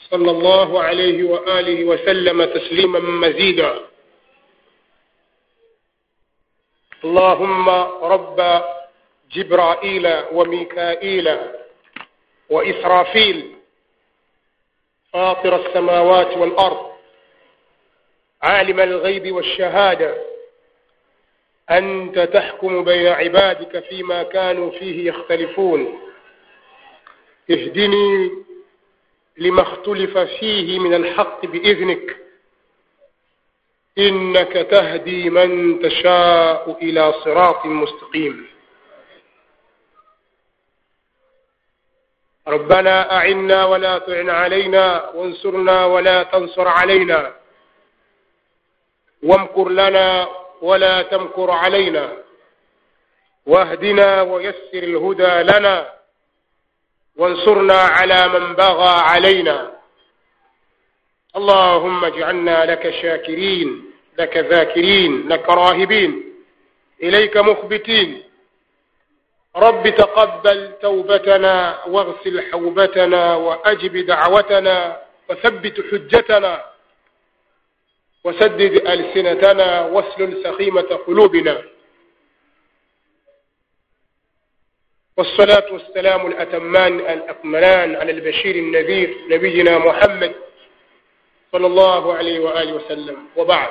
صلى الله عليه وآله وسلم تسليما مزيدا اللهم رب جبرائيل وميكائيل وإسرافيل فاطر السماوات والأرض عالم الغيب والشهادة أنت تحكم بين عبادك فيما كانوا فيه يختلفون اهدني لما اختلف فيه من الحق بإذنك إنك تهدي من تشاء إلى صراط مستقيم ربنا أعنا ولا تعن علينا وانصرنا ولا تنصر علينا وامكر لنا ولا تمكر علينا واهدنا ويسر الهدى لنا وانصرنا على من بغى علينا اللهم اجعلنا لك شاكرين لك ذاكرين لك راهبين إليك مخبتين رب تقبل توبتنا واغسل حوبتنا وأجب دعوتنا وثبت حجتنا وسدد ألسنتنا واسلل سخيمة قلوبنا والصلاة والسلام الأتمان الأكملان على البشير النذير نبينا محمد صلى الله عليه وآله وسلم وبعد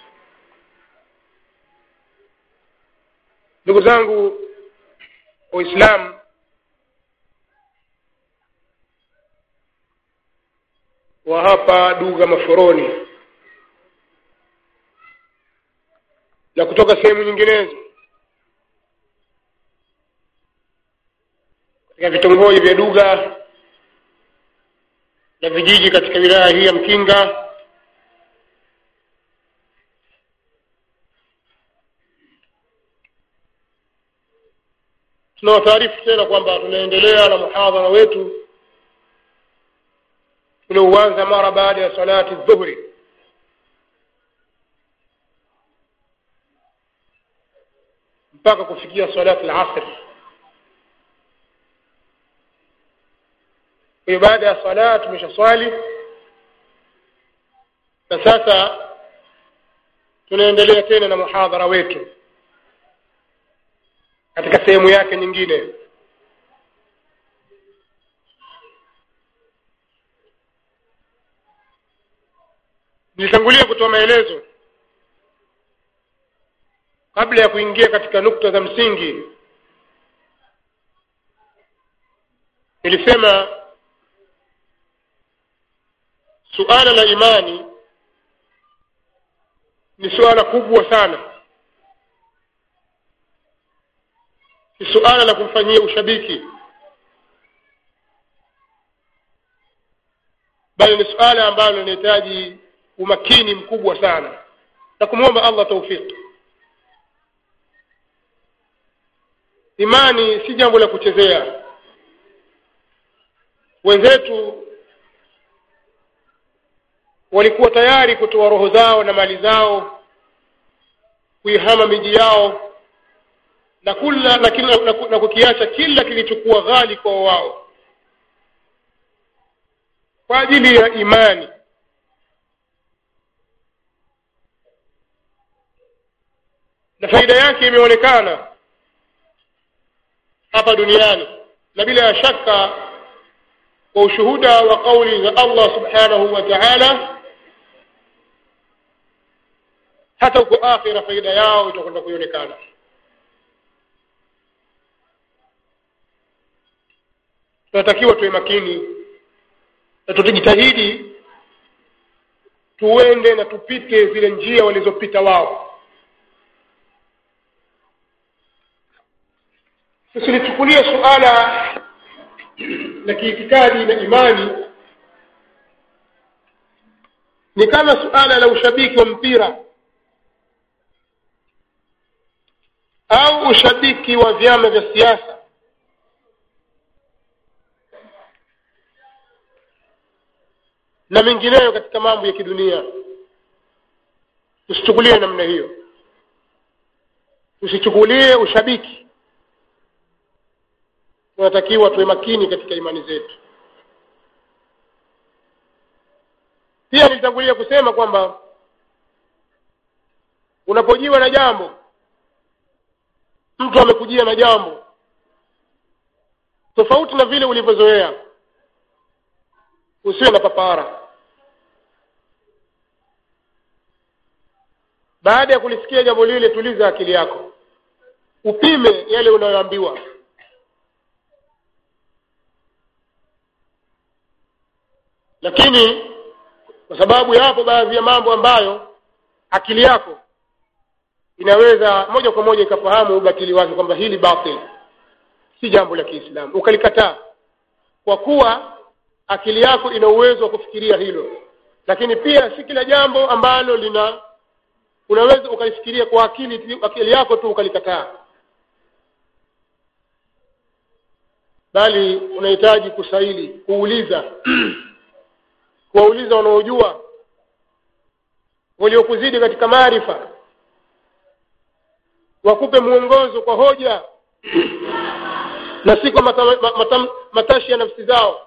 ndugu zangu waislamu wa hapa duga maforoni na kutoka sehemu nyinginezo katika vitongoji vya duga na vijiji katika wilaya hii ya mkinga tunawataarifu tena kwamba tunaendelea na muhadhara wetu uliouanza mara baada ya salati dhuhri mpaka kufikia salati al-asr hiyo baada ya sala tumeshaswali na sasa tunaendelea tena na muhadhara wetu katika sehemu yake nyingine nilitangulia kutoa maelezo kabla ya kuingia katika nukta za msingi nilisema suala la imani ni suala kubwa sana ni suala la kumfanyia ushabiki bali ni suala ambalo linahitaji umakini mkubwa sana na kumwomba allah taufiki imani si jambo la kuchezea wenzetu walikuwa tayari kutoa roho zao na mali zao kuihama miji yao na kula na, kila, na, na kukiacha kila kilichokuwa ghali kwa wao kwa ajili ya imani na faida yake imeonekana hapa duniani na bila ya shaka kwa ushuhuda wa kauli za Allah subhanahu wa ta'ala hata huko akhira faida yao itakwenda kuonekana tunatakiwa tuwe makini na tutajitahidi tuende na tupite zile njia walizopita wao tusilichukulie suala la kiitikadi na imani ni kama suala la ushabiki wa mpira au ushabiki wa vyama vya siasa na mengineyo katika mambo ya kidunia tusichukulie namna hiyo tusichukulie ushabiki tunatakiwa tuwe makini katika imani zetu pia nilitangulia kusema kwamba unapojiwa na jambo mtu amekujia na jambo tofauti na vile ulivyozoea usiwe na papara baada ya kulisikia jambo lile tuliza akili yako upime yale unayoambiwa lakini kwa sababu yapo baadhi ya mambo ambayo akili yako inaweza moja kwa moja ikafahamu ubatili wake kwamba hili batil si jambo la kiislamu ukalikataa kwa kuwa akili yako ina uwezo wa kufikiria hilo lakini pia si kila jambo ambalo lina unaweza ukalifikiria kwa akili akili yako tu ukalikataa bali unahitaji kusaili kuuliza kuwauliza wanaojua waliokuzidi katika maarifa wakupe mwongozo kwa hoja na si kwa mata, mata, matashi ya nafsi zao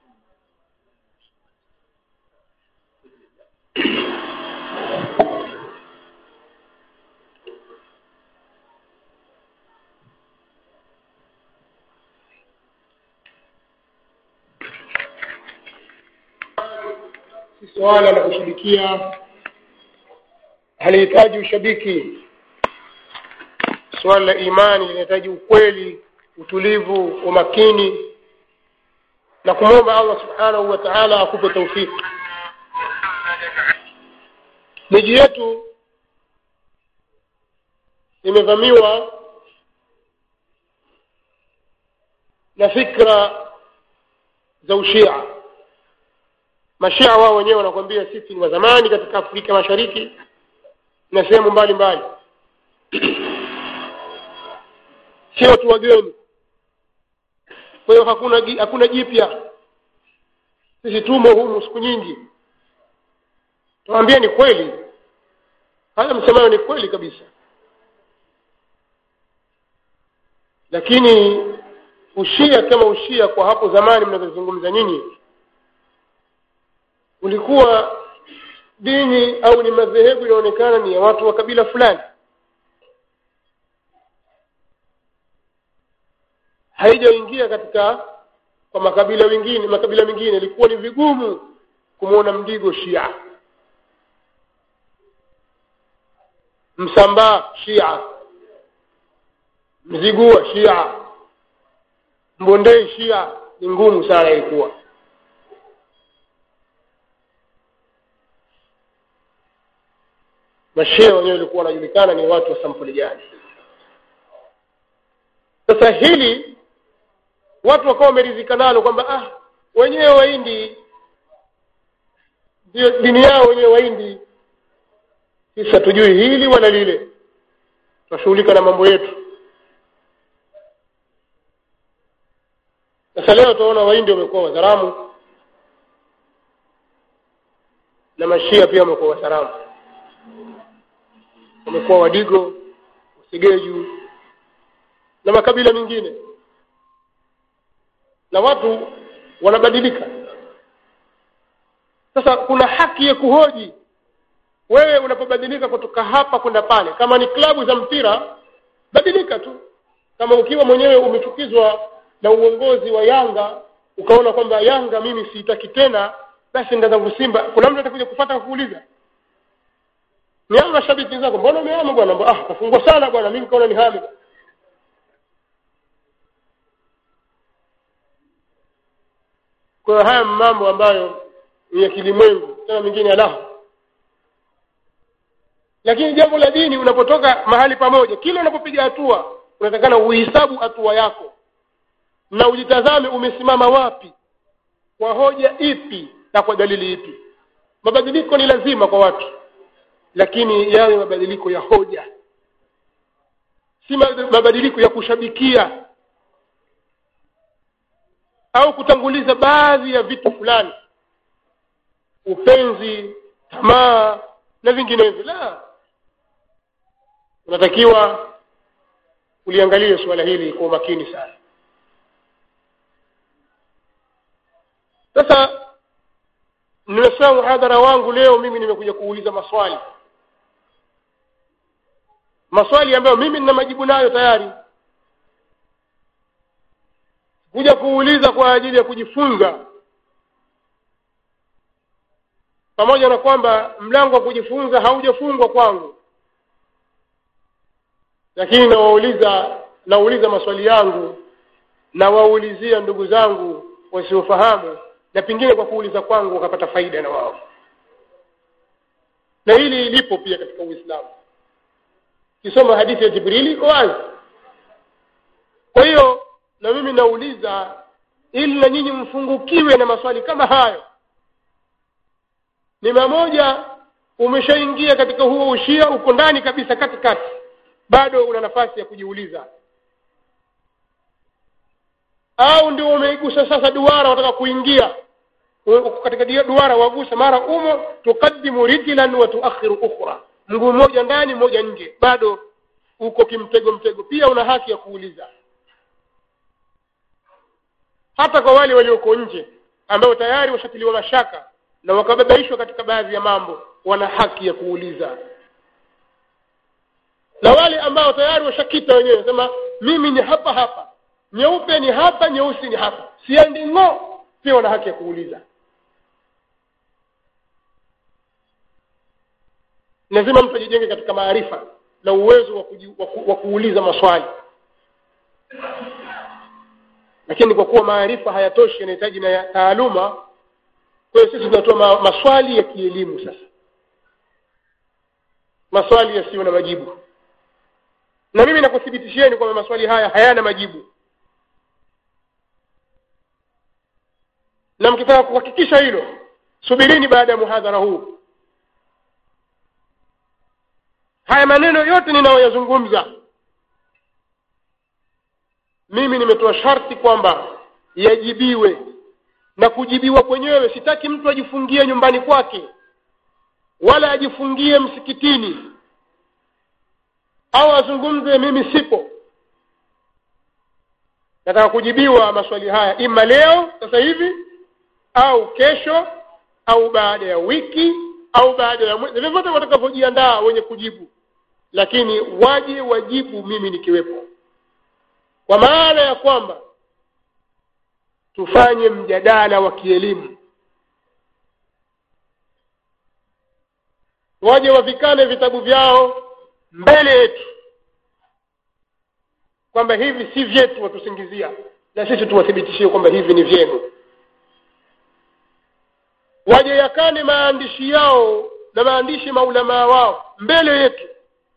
si suala la kushabikia halihitaji ushabiki suala la imani linahitaji ukweli utulivu umakini na kumwomba allah subhanahu wa taala akupe taufiki miji yetu imevamiwa na fikra za ushia mashia wao wenyewe wanakwambia sisi ni wa zamani katika afrika mashariki na sehemu mbalimbali sio watu wageni kwa hiyo hakuna hakuna jipya sisi tumo humu siku nyingi tuambie ni kweli haya msemayo ni kweli kabisa lakini ushia kama ushia kwa hapo zamani mnavyozungumza nyinyi ulikuwa dini au ni madhehebu inaonekana ni ya watu wa kabila fulani haijaingia katika kwa makabila mengine makabila mengine ilikuwa ni vigumu kumwona mdigo shia msambaa shia mzigua shia mbondei shia ni ngumu sana ilikuwa mashia wenyewe walikuwa wanajulikana ni watu wa sampuli gani sasa hili watu wakawa wameridhika nalo kwamba ah wenyewe waindi ndio dini yao wenyewe waindi sisi hatujui hili wala lile tunashughulika na mambo yetu sasa leo utaona waindi wamekuwa wazaramu na mashia pia wamekuwa wazaramu wamekuwa wadigo usigeju na makabila mengine na watu wanabadilika sasa kuna haki ya kuhoji wewe unapobadilika kutoka hapa kwenda pale kama ni klabu za mpira badilika tu kama ukiwa mwenyewe umechukizwa na uongozi wa yanga ukaona kwamba yanga mimi siitaki tena basi nda zangu simba kuna mtu atakuja kufata kuuliza ni hao mashabiki zako mbona umehama bwana ah kafungwa sana bwana mimi kaona ni hame kwa hiyo haya mambo ambayo ni ya kilimwengu tena mengine alahu lakini jambo la dini unapotoka mahali pamoja kila unapopiga hatua unatakana uhisabu hatua yako na ujitazame umesimama wapi kwa hoja ipi na kwa dalili ipi mabadiliko ni lazima kwa watu lakini yawe mabadiliko ya hoja si mabadiliko ya kushabikia au kutanguliza baadhi ya vitu fulani upenzi tamaa na vinginevyo la unatakiwa uliangalie suala hili kwa umakini sana nimesema muhadhara wangu leo mimi nimekuja kuuliza maswali maswali ambayo mimi nina majibu nayo tayari kuja kuuliza kwa ajili ya kujifunza pamoja na kwamba mlango wa kujifunza haujafungwa kwangu lakini nawauliza nauliza maswali yangu nawaulizia ndugu zangu wasiofahamu na pengine kwa kuuliza kwangu wakapata faida na wao na hili lipo pia katika uislamu kisoma hadithi ya jibrili iko wazi kwa hiyo na mimi nauliza ili na nyinyi mfungukiwe na maswali kama hayo ni mamoja umeshaingia katika huo ushia uko ndani kabisa katikati bado una nafasi ya kujiuliza au ndio umeigusa sasa duara wataka kuingia katika duara wagusa mara umo tukaddimu rijlan wa tuakhiru ukhra mguu mmoja ndani mmoja nje bado uko kimtego mtego pia una haki ya kuuliza hata kwa wale walioko nje ambao tayari washatiliwa mashaka na wakababaishwa katika baadhi ya mambo wana haki ya kuuliza na wale ambao tayari washakita wenyewe sema mimi ni hapa hapa nyeupe ni hapa nyeusi ni hapa siendi ng'o pia wana haki ya kuuliza lazima mtu ajijenge katika maarifa na uwezo wa, kuji, wa, ku, wa kuuliza maswali lakini kwa kuwa maarifa hayatoshi yanahitaji na taaluma kwa hiyo sisi tunatoa ma, maswali ya kielimu sasa maswali yasiyo na majibu na mimi nakuthibitishieni kwamba maswali haya hayana majibu na mkitaka kuhakikisha hilo subirini baada ya muhadhara huu haya maneno yote ninayoyazungumza mimi nimetoa sharti kwamba yajibiwe na kujibiwa kwenyewe sitaki mtu ajifungie nyumbani kwake wala ajifungie msikitini au azungumze mimi sipo nataka kujibiwa maswali haya ima leo sasa hivi au kesho au baada ya wiki au baada ya mwezi vyovyote watakavyojiandaa wenye kujibu lakini waje wajibu mimi nikiwepo kwa maana ya kwamba tufanye mjadala wa kielimu waje wavikane vitabu vyao mbele yetu kwamba hivi si vyetu watusingizia na sisi tuwathibitishie kwamba hivi ni vyenu waje yakane maandishi yao na maandishi maulamaa wao mbele yetu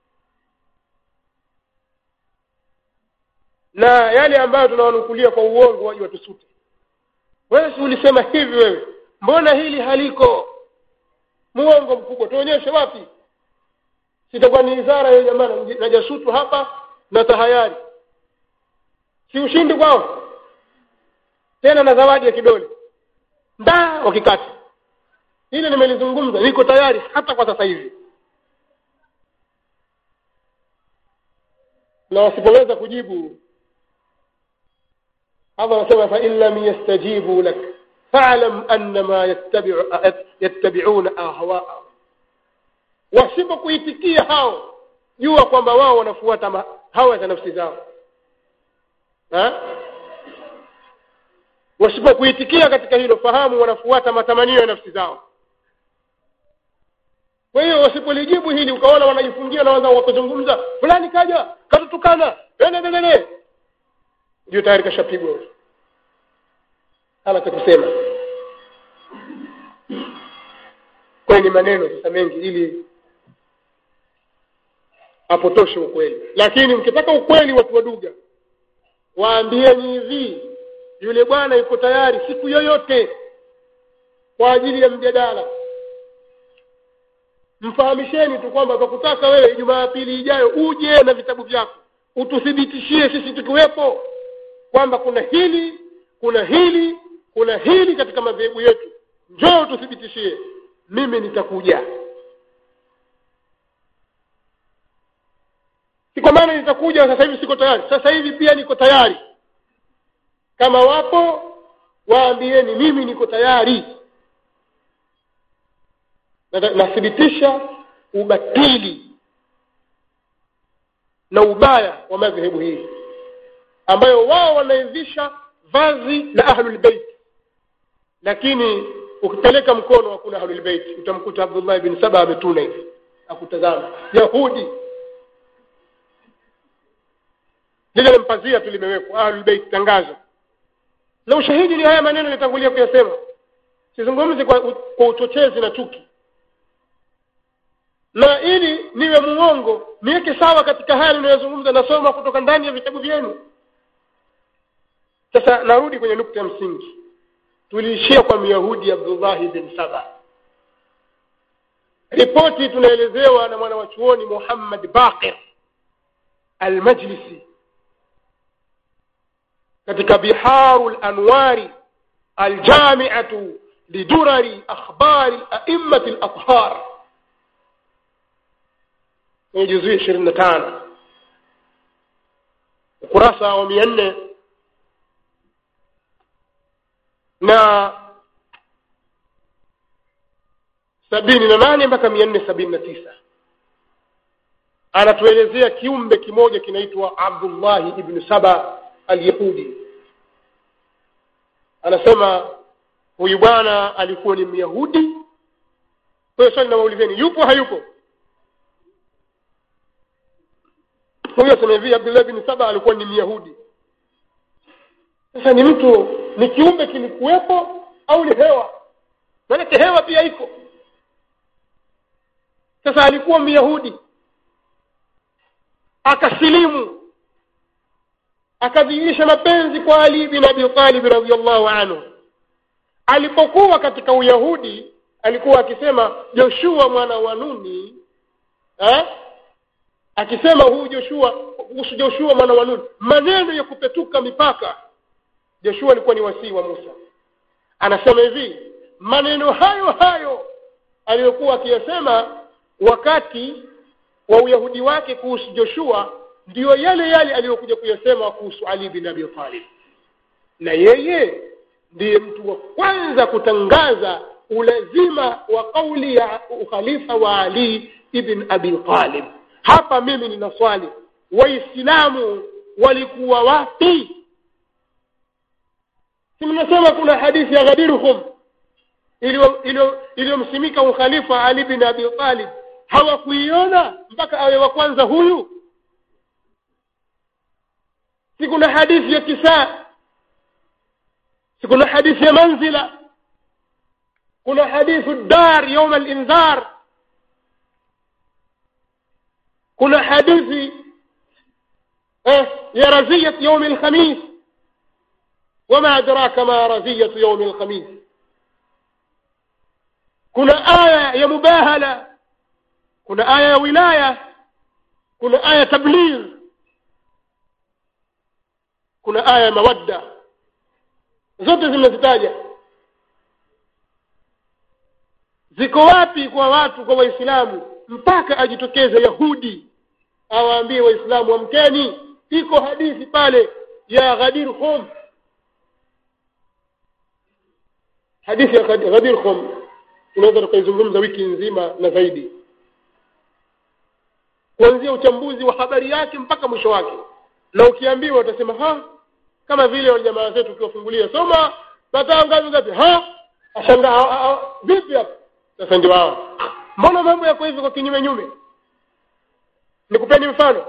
na yale ambayo tunawanukulia kwa uongo waje watusute wewe si ulisema hivi wewe mbona hili haliko muongo mkubwa tuonyeshe wapi sitakuwa ni idara ya jamaa na jasutu hapa na tahayari si ushindi kwao tena na zawadi ya kidole ndaa wakikati hili nimelizungumza niko tayari hata kwa sasa hivi na wasipoweza kujibu Allah anasema fa in lam yastajibu lak fa'lam annama yattabi'u yattabi'una ahwa'ahum wasipokuitikia hao jua kwamba wao wanafuata hawa za nafsi zao ha? wasipokuitikia katika hilo fahamu wanafuata matamanio ya nafsi zao kwa hiyo wasipolijibu hili ukaona wanajifungia na wazao wakuzungumza fulani kaja katutukana endelele ndio tayari kashapigwa hana cha kusema kwa ni maneno sasa mengi ili apotoshe ukweli lakini mkitaka ukweli watu waduga waambieni hivi yule bwana yuko tayari siku yoyote kwa ajili ya mjadala mfahamisheni tu kwamba tukutaka wewe jumapili ijayo uje na vitabu vyako ututhibitishie sisi tukiwepo kwamba kuna hili kuna hili kuna hili katika madhehebu yetu njoo tuthibitishie mimi nitakuja si kwa maana nitakuja sasa hivi siko tayari sasa hivi pia niko tayari kama wapo waambieni mimi niko tayari Na- nathibitisha ubatili na ubaya wa madhehebu hii ambayo wao wanaivisha vazi la ahlulbeit lakini ukipeleka mkono hakuna ahlulbeit utamkuta abdullah bin saba ametuna hivi akutazama yahudi lile mpazia tu limewekwa ahlulbeit tangazo na ushahidi ni haya maneno nitangulia kuyasema sizungumzi kwa, kwa uchochezi na chuki na ili niwe muongo niweke sawa katika haya ninayozungumza nasoma kutoka ndani ya vitabu vyenu sasa narudi kwenye nukta ya msingi tuliishia kwa myahudi abdullahi bin saba ripoti tunaelezewa na mwana wa chuoni muhammad baqir almajlisi katika biharu lanwari aljamiatu lidurari akhbari aimati lathhar kwenye juzui ishirini na tano ukurasa wa mia nne na sabini na nane mpaka mia nne sabini na tisa anatuelezea kiumbe kimoja kinaitwa abdullahi ibnu saba alyahudi anasema huyu bwana alikuwa ni myahudi kwa hiyo swali nawaulizeni yupo hayupo huyo asema hivi abdullah bin saba alikuwa ni myahudi sasa ni mtu ni kiumbe kilikuwepo au ni hewa maanake hewa pia iko sasa alikuwa myahudi akasilimu akadhihirisha mapenzi kwa ali bin abi talib radiallahu anhu alipokuwa katika uyahudi alikuwa akisema joshua mwana wa nuni eh? akisema huyu joshua kuhusu joshua mwana wa nuni maneno ya kupetuka mipaka joshua alikuwa ni wasii wa musa anasema hivi maneno hayo hayo aliyokuwa akiyasema wakati wa uyahudi wake kuhusu joshua ndiyo yale yale aliyokuja kuyasema kuhusu ali bin abi talib na yeye ndiye mtu wa kwanza kutangaza ulazima wa kauli ya ukhalifa wa ali ibn abi talib hapa mimi nina swali waislamu walikuwa wapi si mnasema kuna hadithi ya ghadiruhum iliyomsimika ukhalifa ali bin abi talib hawakuiona mpaka awe wa kwanza huyu si kuna hadithi ya kisaa si kuna hadithi ya manzila kuna hadithu dar yauma linzar kuna hadithi eh, ya raziyat yaumi lkhamis wama adraka ma raziyatu yaumi lkhamis kuna aya ya mubahala kuna aya ya wilaya kuna aya tabligh kuna aya ya mawadda zote zimezitaja ziko wapi kwa watu kwa waislamu mpaka ajitokeze yahudi awaambie waislamu amkeni iko hadithi pale ya ghadir khum hadithi ya ghadir khum tunaweza tukaizungumza wiki nzima na zaidi kuanzia uchambuzi wa habari yake mpaka mwisho wake na ukiambiwa utasema ha kama vile wale jamaa zetu ukiwafungulia soma mataa ngapi ngapi ha ashangaa vipi hapa sasa ndio hao mbona mambo yako hivi kwa kinyume nyume nikupeni mfano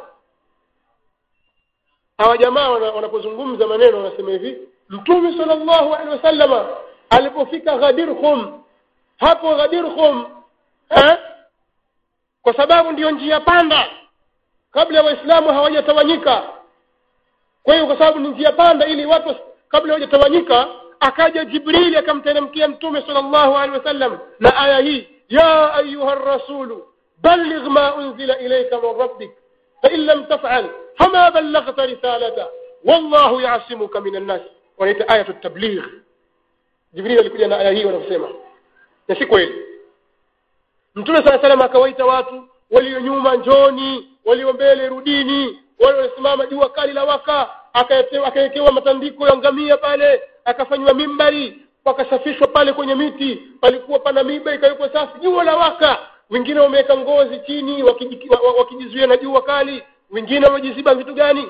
hawa jamaa wanapozungumza maneno wanasema hivi mtume sallallahu alaihi wasallama alipofika ghadirhum hapo ghadirhum eh? kwa sababu ndiyo njia panda kabla waislamu hawajatawanyika kwa hiyo kwa sababu ni njia panda ili watu kabla hawajatawanyika akaja jibrili akamteremkia mtume sallallahu alaihi wasallam na aya hii ya ayuha rasulu balligh ma unzila ilayka min rabbik fain lam tafal fama ballaghta risalata wallahu yasimuka min annas wanaita ayatu tabligh jibrili alikuja na aya hii wanasema na si kweli mtume saa salam akawaita watu walio nyuma njoni walio mbele rudini wale walisimama jua kali la waka akawekewa matandiko ya ngamia pale akafanywa mimbari pakasafishwa pale kwenye miti palikuwa pana miba ikawekwa safi jua la waka wengine wameweka ngozi chini wakiji- wa- wa- wakijizuia na jua kali wengine wamejiziba vitu gani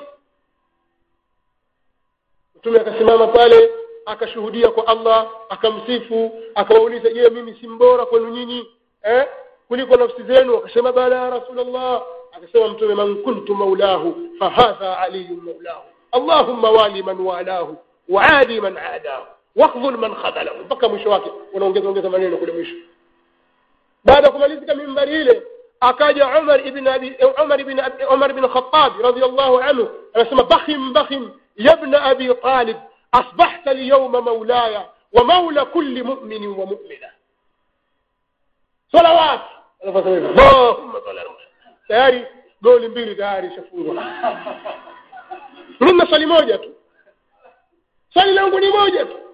mtume akasimama pale akashuhudia kwa allah akamsifu akawauliza je mimi si mbora kwenu nyinyi eh? kuliko nafsi zenu akasema bala ya rasulllah akasema mtume man kuntu maulahu fahadha aliyun maulahu allahumma wali man walahu waadi man adahu wakhdhul man khadalahu mpaka mwisho wake unaongeza ongeza maneno kule mwisho baada ya kumalizika mimbari ile akaja Umar ibn Abi Umar ibn Abi- Umar ibn Khattab radiyallahu anhu anasema bakhim bakhim ya ibn Abi Talib asbahta al-yawma mawlaya wa mawla kulli mu'min wa mu'mina salawat anafanya hivyo Allahumma salli ala Muhammad. tayari goli mbili tayari shafungwa mimi na swali moja tu swali langu ni moja tu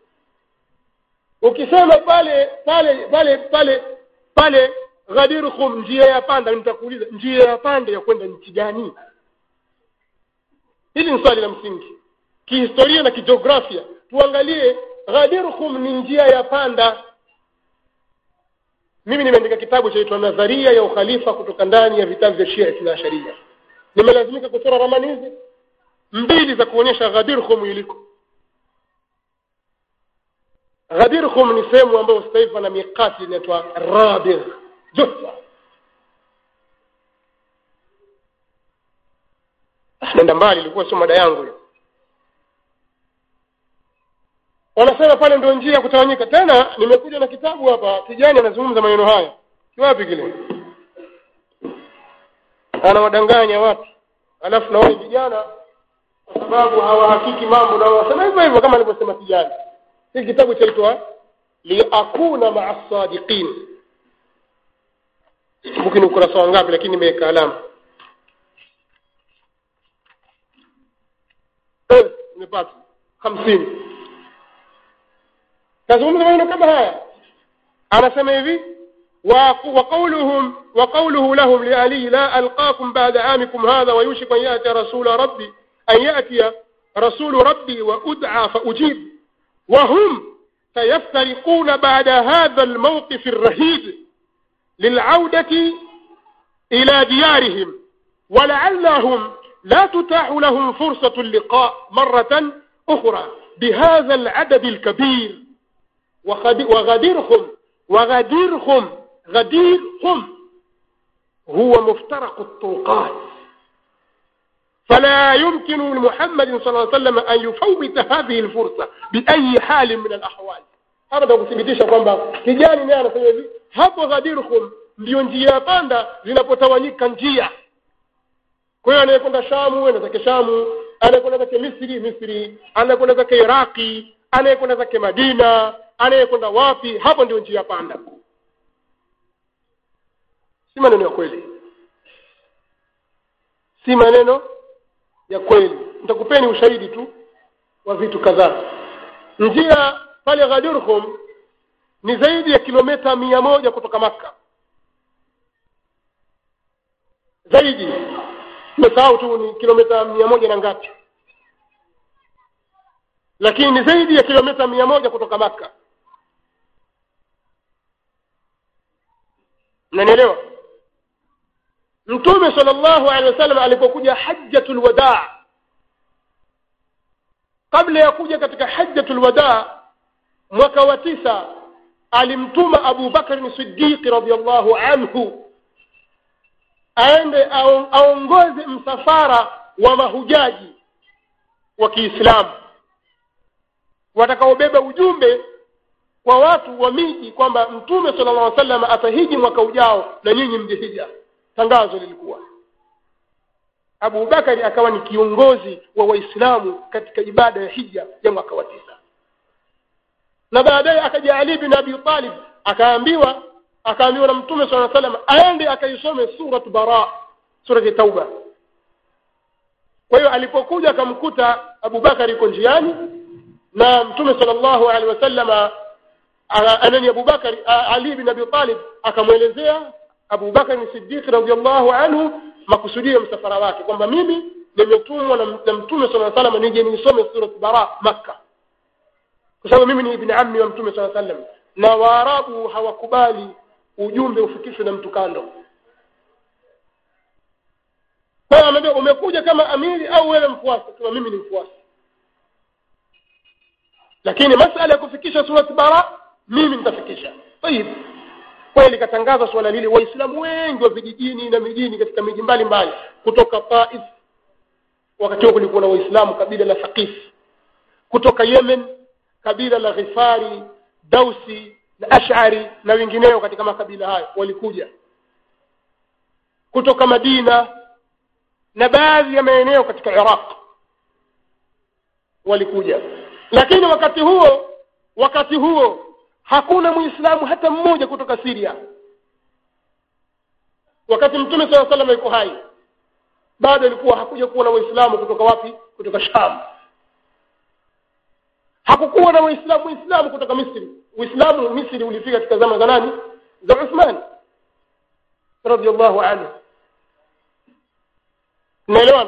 ukisema pale pale pale pale pale Ghadir Khum njia ya panda nitakuuliza njia ya panda ya kwenda nchi gani hili ni swali la msingi kihistoria na kijiografia tuangalie Ghadir Khum ni njia ya panda mimi nimeandika kitabu chaitwa nadharia ya ukhalifa kutoka ndani ya vitabu vya Shia na Sharia nimelazimika kuchora ramani hizi mbili za kuonyesha Ghadir Khum iliko Ghadir Khum ni sehemu ambayo sasa hivi pana mikati inaitwa Rabigh Juhfa Ah, nenda mbali ilikuwa sio mada yangu hiyo wanasema pale ndio njia ya kutawanyika tena nimekuja na kitabu hapa kijani anazungumza maneno haya kiwapi kile anawadanganya watu alafu na wale vijana kwa sababu hawahakiki mambo na wanasema hivyo hivyo kama alivyosema kijana hii kitabu chaitwa liakuna maa sadiqin sikumbuki ni ukurasa wa ngapi lakini nimeweka alama Eh, nimepata hamsini kazungumza maneno kama haya anasema hivi wa- وقولهم وقوله لهم لعلي لا ألقاكم بعد عامكم هذا ويوشك أن يأتي رسول ربي أن يأتي رسول ربي وأدعى فأجيب وهم سيفترقون بعد هذا الموقف الرهيب للعودة إلى ديارهم ولعلهم لا تتاح لهم فرصة اللقاء مرة أخرى بهذا العدد الكبير وغد- وغديرهم وغديرهم غديرهم هو مفترق الطرقات فلا يمكن لمحمد صلى الله عليه وسلم أن يفوت هذه الفرصة بأي حال من الأحوال hapa ndio kuthibitisha kwamba kijani naye anasema hivi hapo ghadirhum ndio njia ya panda zinapotawanyika njia kwa hiyo anayekwenda shamu enda zake shamu anayekwenda zake misri misri anayekwenda zake iraqi anayekwenda zake madina anayekwenda wapi hapo ndio njia panda si maneno ya kweli si maneno ya kweli nitakupeni ushahidi tu wa vitu kadhaa njia pale Ghadurhum ni zaidi ya kilomita mia moja kutoka Makka zaidi nimesahau tu ni kilomita mia moja na ngapi lakini ni zaidi ya kilomita mia moja kutoka Makka nanielewa mtume sallallahu alaihi wasallam alipokuja hajjatul wadaa kabla ya kuja katika hajjatul wadaa mwaka wa tisa alimtuma Abu Bakar Siddiq radhiyallahu anhu aende aon- aongoze msafara wa mahujaji wa Kiislamu watakaobeba ujumbe kwa watu wa miji kwamba mtume sallallahu alaihi wasallam atahiji mwaka ujao na nyinyi mjehija tangazo lilikuwa Abu Bakari akawa ni kiongozi wa Waislamu katika ibada ya hija ya mwaka wa tisa na baadaye akaja Ali bin Abi Talib akaambiwa akaambiwa na Mtume صلى الله عليه وسلم aende akaisome surat Bara surat Tauba kwa hiyo alipokuja akamkuta Abu Bakar yuko njiani na Mtume sallallahu alaihi wasallam anani Abu Bakar Ali bin Abi Talib akamwelezea Abu Bakar Siddiq radhiyallahu anhu makusudio ya msafara wake kwamba mimi nimetumwa na na Mtume sallallahu alaihi wasallam nije nisome surat Bara Makkah kwa sababu mimi ni ibn ammi wa mtume saa sallam na waarabu hawakubali ujumbe ufikishwe na mtu kando kwa hiyo amwambia umekuja kama amiri au wewe mfuasi kama mimi ni mfuasi lakini masala ya kufikisha surat bara mimi nitafikisha tayib kweli katangaza swala lile waislamu wengi wa vijijini na mijini katika miji mbalimbali kutoka taif wakati huo kulikuwa na waislamu kabila la thaqif kutoka yemen kabila la ghifari dausi na ashari na wengineo katika makabila hayo walikuja kutoka madina na baadhi ya maeneo katika iraq walikuja lakini wakati huo wakati huo hakuna muislamu hata mmoja kutoka siria wakati mtume saa salam yuko hai bado ilikuwa hakuja kuwa na waislamu kutoka wapi kutoka sham hakukuwa na waislamu muislamu kutoka misri uislamu misri ulifika katika zama za nani za uthman radiallahu anhu naelewana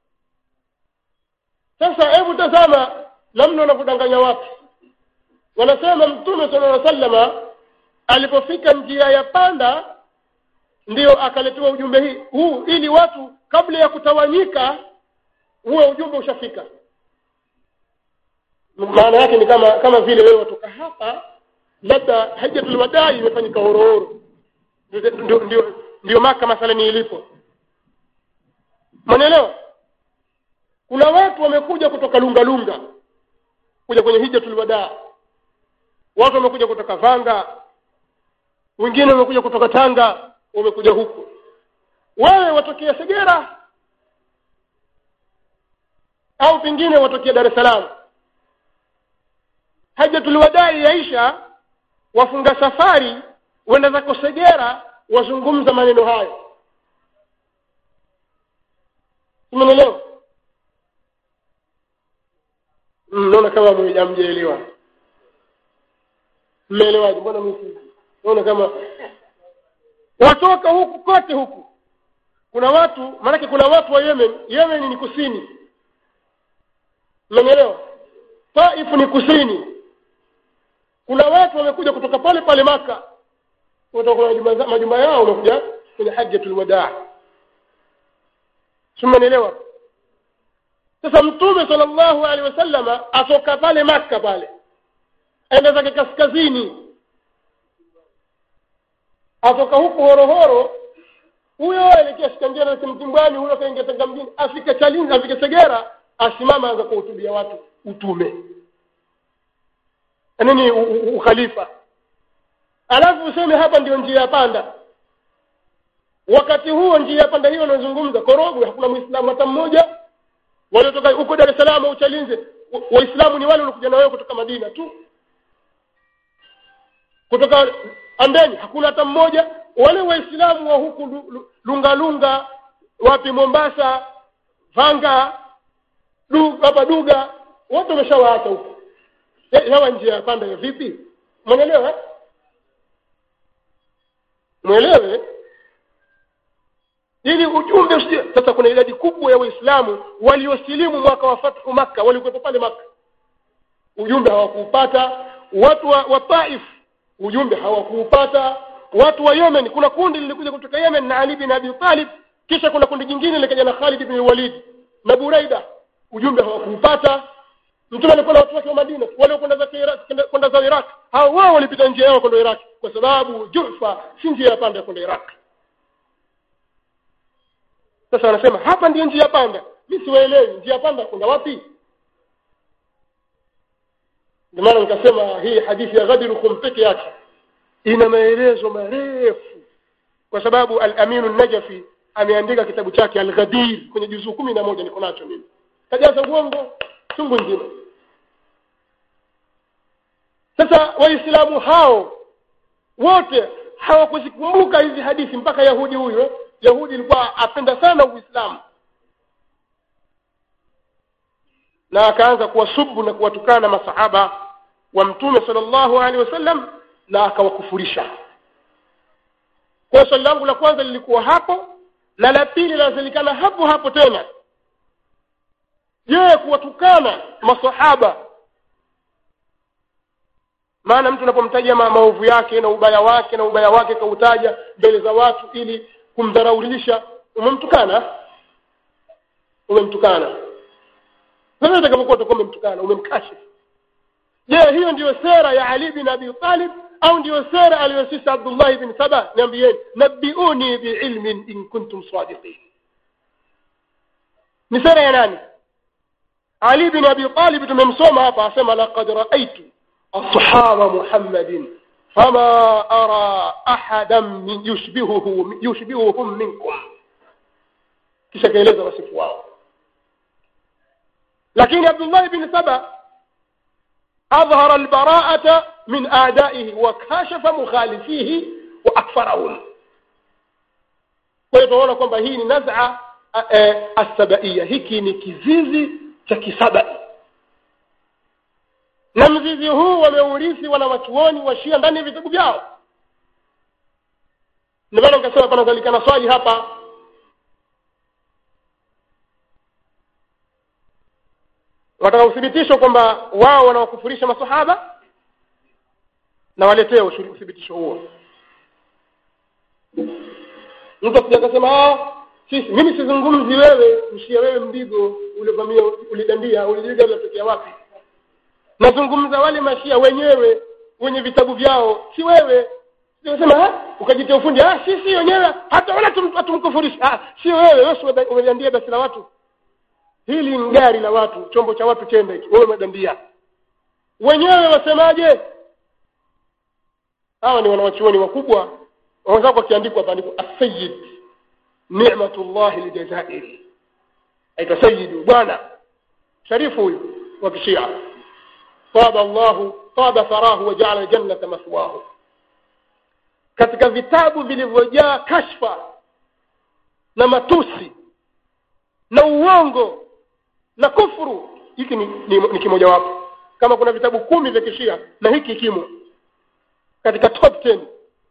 sasa hebu tazama namna wanavyodanganya watu wanasema mtume sala llaw sallama alipofika njia ya panda ndiyo akaletewa ujumbe hii huu ili watu kabla ya kutawanyika huwe ujumbe ushafika maana yake ni kama kama vile wewe watoka hapa labda hajjatul wadai imefanyika horohoro ndio ndio ndio maka mathalani ilipo mwanaelewa kuna watu wamekuja kutoka lunga lunga kuja kwenye hijjatul wadaa watu wamekuja kutoka vanga wengine wamekuja kutoka tanga wamekuja huku wewe watokea segera au pengine watokea dar es salaam hajjatul wadai yaisha wafunga safari wenda zako segera wazungumza maneno hayo umenelewa naona kama mjamjaelewa mmeelewaje mbona mimi naona kama watoka huku kote huku kuna watu maanake kuna watu wa yemen yemen ni kusini mmenielewa taifu ni kusini kuna watu wamekuja kutoka pale pale maka kutoka majumba, majumba yao wamekuja kwenye hajjatul wadaa simenielewa sasa mtume sallallahu alaihi wasallama atoka pale maka pale aenda zake kaskazini atoka huku horohoro huyo aelekea shikanjera kimtimbwani huyo kaingia tanga mjini afike chalinzi afike segera asimama aanza kuhutubia watu utume nini ukhalifa alafu useme hapa ndio njia ya panda wakati huo njia ya panda hiyo anazungumza korogwe hakuna muislamu hata mmoja waliotoka huko dar es salaam au chalinze waislamu ni wale waliokuja na wewe kutoka madina tu kutoka ambeni hakuna hata mmoja wale waislamu wa huku lunga lunga wapi mombasa vanga du, hapa duga wote wameshawaacha huko hawa njia ya panda ya vipi mwelewe mwelewe ili ujumbe usije sasa kuna idadi kubwa ya waislamu waliosilimu mwaka wa fathu makka walikuwepo pale makka ujumbe hawakuupata watu wa, wa taif ujumbe hawakuupata watu wa yemen kuna kundi lilikuja kutoka yemen na ali bin abi talib kisha kuna kundi jingine likaja na khalid bin walid na buraida ujumbe hawakuupata mtume alikuwa na watu wake wa madina waliokwenda za kwenda za iraq hao wao walipita njia yao kwenda iraq kwa sababu jufa si njia ya panda ya kwenda iraq sasa wanasema hapa ndiyo njia panda mi siwaelewi njia panda kwenda wapi ndio maana nikasema hii hadithi ya ghadirukum peke yake ina maelezo marefu kwa sababu al-aminu najafi ameandika kitabu chake al-ghadir kwenye juzuu kumi na moja niko nacho mimi kajaza uongo chungu nzima sasa waislamu hao wote hawakuzikumbuka hizi hadithi mpaka yahudi huyo yahudi ilikuwa apenda sana uislamu na akaanza kuwasubu na kuwatukana masahaba wa mtume sallallahu alaihi wasallam na akawakufurisha kwa swali langu la kwanza lilikuwa hapo na la pili linazilikana hapo hapo tena je kuwatukana masahaba maana mtu unapomtaja ma maovu yake na ubaya wake na ubaya wake kautaja mbele za watu ili kumdharaulisha umemtukana umemtukana sasa utakapokuwa utakuwa umemtukana umemkashifu je hiyo ndiyo sera ya ali bin abi talib au ndiyo sera aliyosisi abdullah bin saba niambieni nabiuni biilmin in kuntum sadiqin ni sera ya nani ali bin abi talib tumemsoma hapa asema laqad raaitu ashaba muhammadin fama ara ahadan min yushbihuhu yushbihuhum minkum kisha kaeleza wasifu wao lakini abdullah bin saba أظهر البراءة من أعدائه وكاشف مخالفيه وأكفرهم ويتوانا kwamba hii ni naz'a asabaiya hiki ni kizizi cha kisabai na mzizi huu wameurithi wanawachuoni washia ndani ya vitabu vyao ndio maana nikasema panazalikana swali hapa wataka uthibitisho kwamba wao wanawakufurisha masahaba na waletee uthibitisho huo mtu akija akasema sisi mimi sizungumzi wewe mshia wewe mdigo ulivamia ulidandia ulijiga unatokea wapi nazungumza wale mashia wenyewe wenye vitabu vyao si wewe sema ukajitia ufundi ah sisi wenyewe hata wala tumkufurisha ah si wewe wewe umedandia basi la watu hili ni gari la watu chombo cha watu chembe hiki wewe umedandia wenyewe wasemaje hawa ni wanawachuoni wakubwa waweza kukiandikwa pandiko as-sayyid ni'matullah aljazairi aitwa sayyidu bwana sharifu huyu wa kishia taba Allah taba farahu wa ja'ala jannata maswahu katika vitabu vilivyojaa kashfa na matusi na uongo na kufuru hiki ni, ni, ni kimojawapo kama kuna vitabu kumi vya kishia na hiki kimo katika top 10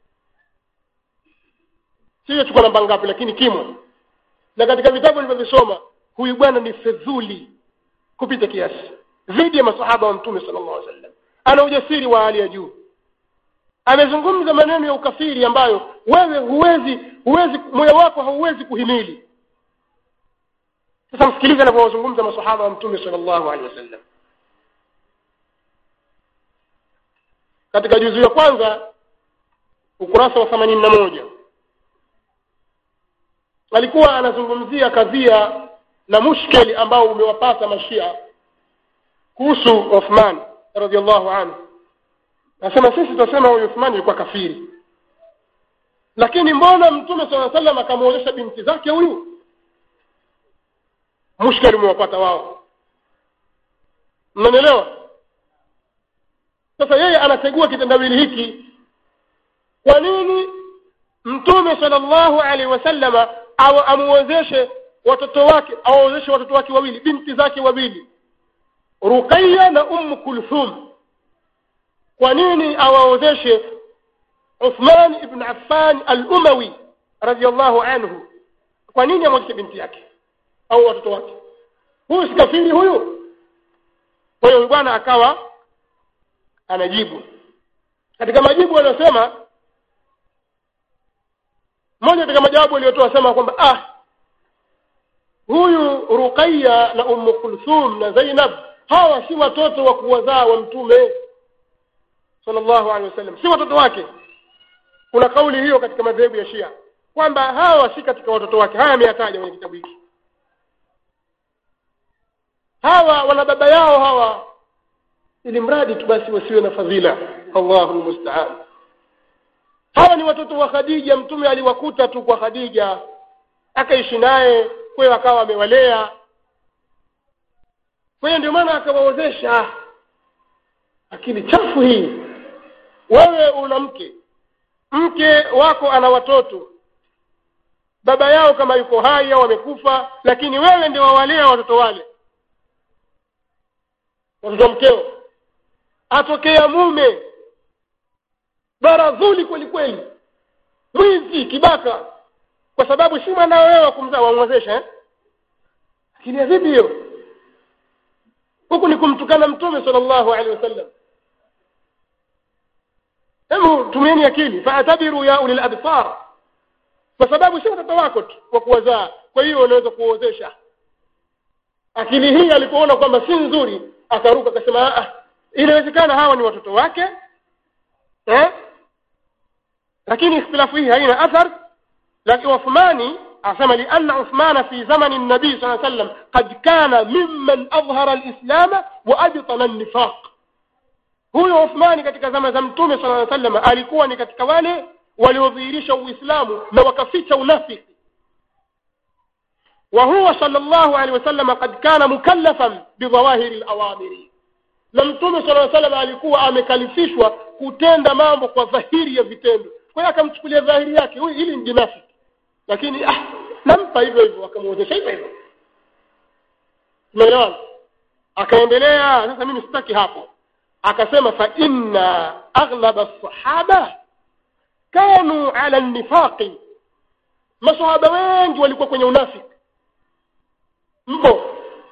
sio chukua namba ngapi lakini kimo na katika vitabu nilivyovisoma huyu bwana ni fedhuli kupita kiasi dhidi ya masahaba wa mtume sallallahu alaihi wasallam ana ujasiri wa hali ya juu amezungumza maneno ya ukafiri ambayo wewe huwezi huwezi moyo wako hauwezi kuhimili sasa msikilize anavyozungumza masahaba wa mtume sallallahu alaihi wasallam katika juzu ya kwanza ukurasa wa themanini na moja alikuwa anazungumzia kadhia na mushkeli ambao umewapata mashia kuhusu Uthman radhiallahu anhu nasema sisi tunasema huyu Uthman alikuwa kafiri lakini mbona mtume sallallahu alaihi wasallam akamwonyesha binti zake huyu mushkeli umewapata wao mnanielewa sasa yeye anategua kitendawili hiki kwa nini mtume sallallahu alaihi wasallama amuwezeshe watoto wake awawezeshe watoto wake wawili binti zake wawili ruqayya na ummu kulthum kwa nini awaozeshe Uthman ibn Affan al-Umawi radiyallahu anhu kwa nini amwozeshe binti yake au watoto wake huyu si kafiri huyu kwa hiyo bwana akawa anajibu katika majibu aliyosema mmoja katika majawabu aliyotoa sema kwamba ah huyu Ruqayya na Ummu Kulthum na Zainab hawa si watoto wa kuwazaa wa mtume sallallahu alaihi wasallam si watoto wake kuna kauli hiyo katika madhehebu ya Shia kwamba hawa si katika watoto wake haya ameyataja kwenye kitabu hiki hawa wana baba yao hawa ili mradi tu basi wasiwe na fadhila Allahu musta'an hawa ni watoto wa Khadija mtume aliwakuta tu kwa Khadija akaishi naye kwa hiyo akawa amewalea kwa hiyo ndio maana akawaozesha akili chafu hii wewe una mke mke wako ana watoto baba yao kama yuko hai au amekufa lakini wewe ndio wawalea watoto wale watoto mkeo atokea mume baradhuli kweli kweli mwizi kibaka kwa sababu si mwanao wewe wa kumzaa wamwezesha eh? lakini ya vipi hiyo huku ni kumtukana mtume sallallahu alaihi wasallam hebu tumieni akili faatabiru ya ulil absar kwa sababu si watoto wako tu wa kuwazaa kwa hiyo unaweza kuozesha akili hii alipoona kwamba si nzuri akaruka akasema ah inawezekana hawa ni watoto wake eh? lakini ikhtilafu hii haina athar lakini Uthmani asema lianna Uthmana fi zamani nabii saa sallam qad kana mimman adhhara alislama wa abtana an-nifaq huyo Uthmani katika zama za mtume saa sallam alikuwa ni katika wale waliodhihirisha uislamu na wakaficha unafiki وهو صلى الله عليه وسلم قد كان مكلفا بظواهر الأوامر na mtume sala salam alikuwa amekalifishwa kutenda mambo kwa dhahiri ya vitendo kwa hiyo akamchukulia dhahiri yake huyu ili ni jinafiki lakini ah nampa hivyo hivyo akamwozesha hivyo hivyo umeelewana akaendelea sasa mimi sitaki hapo akasema fa inna aghlaba sahaba kanu ala nifaqi masahaba wengi walikuwa kwenye unafiki mpo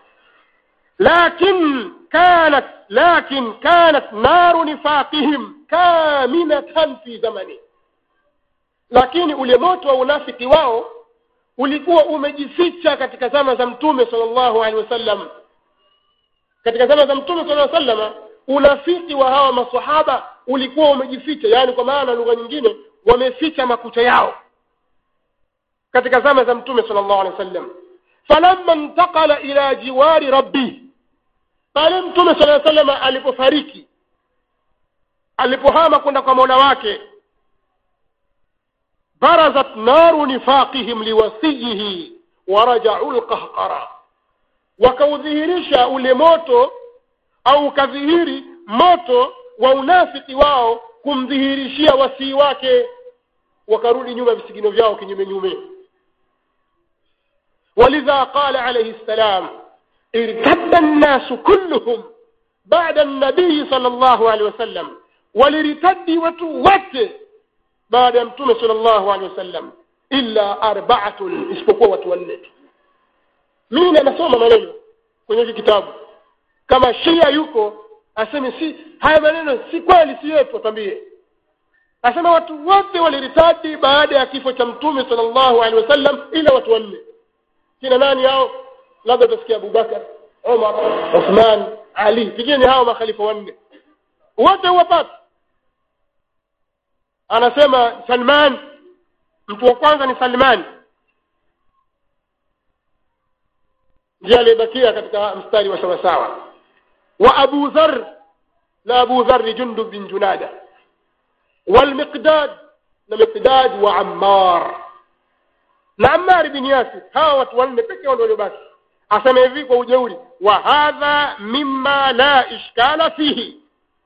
lakin كانت لكن كانت نار نفاقهم كامنة في زمنه lakini ule moto wa unafiki wao ulikuwa umejificha katika zama za mtume sallallahu alaihi wasallam katika zama za mtume sallallahu alaihi wasallam unafiki wa hawa maswahaba ulikuwa umejificha yani kwa maana lugha nyingine wameficha makucha yao katika zama za mtume sallallahu alaihi wasallam falamma intaqala ila jiwari rabbih pale mtume sala sallam alipofariki alipohama kwenda kwa mola wake barazat naru nifaqihim liwasiyihi warajau lqahqara wakaudhihirisha ule moto au ukadhihiri moto wa unafiki wao kumdhihirishia wasii wake wakarudi nyuma visigino vyao kinyume nyume walidha qala alayhi salam ارتد الناس كلهم بعد النبي صلى الله عليه وسلم ولرتد وتوت بعد متوم صلى الله عليه وسلم إلا أربعة isipokuwa watu wanne mimi nasoma maneno kwenye hiki kitabu kama shia yuko aseme si haya maneno si kweli si yetu atambie asema watu wote waliritadi baada ya kifo cha mtume sallallahu alaihi wasallam ila watu wanne kina nani hao labda utasikia Abubakar Umar Uthman Ali pigeni hao makhalifa wanne wote huwapata anasema Salman mtu wa kwanza ni Salman ndiye aliyebakia katika mstari wa sawa sawa wa Abu Dharr na Abu Dharr Jundub bin Junada والمقداد na Miqdad wa Ammar na Ammar bin Yasir hawa watu wanne pekee ndio waliobaki asema hivi kwa ujeuri wa hadha mimma la ishkala fihi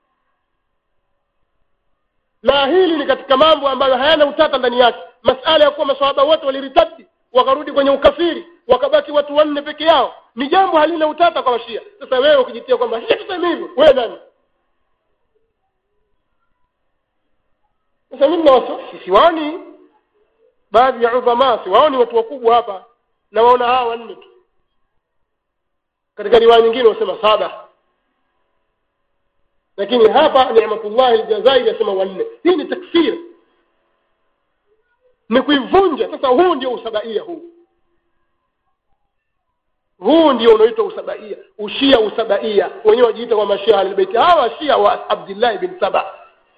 na hili ni katika mambo ambayo hayana utata ndani yake masala ya kuwa maswahaba wote waliritadi wakarudi kwenye ukafiri wakabaki watu wanne peke yao ni jambo halina utata kwa washia sasa wewe ukijitia kwamba shia tuseme hivyo wewe nani sasa mimi na siwaoni baadhi ya udhama siwaoni watu wakubwa hapa na waona hawa wanne tu katika riwaya nyingine wasema saba lakini hapa ni'matullah aljazairi yasema wanne hii ni takfir ni kuivunja sasa huu ndio usabaia huu huu ndio unaoitwa usabaia ushia usabaia wenyewe wajiita kwa mashia albaiti hawa shia wa abdullah bin saba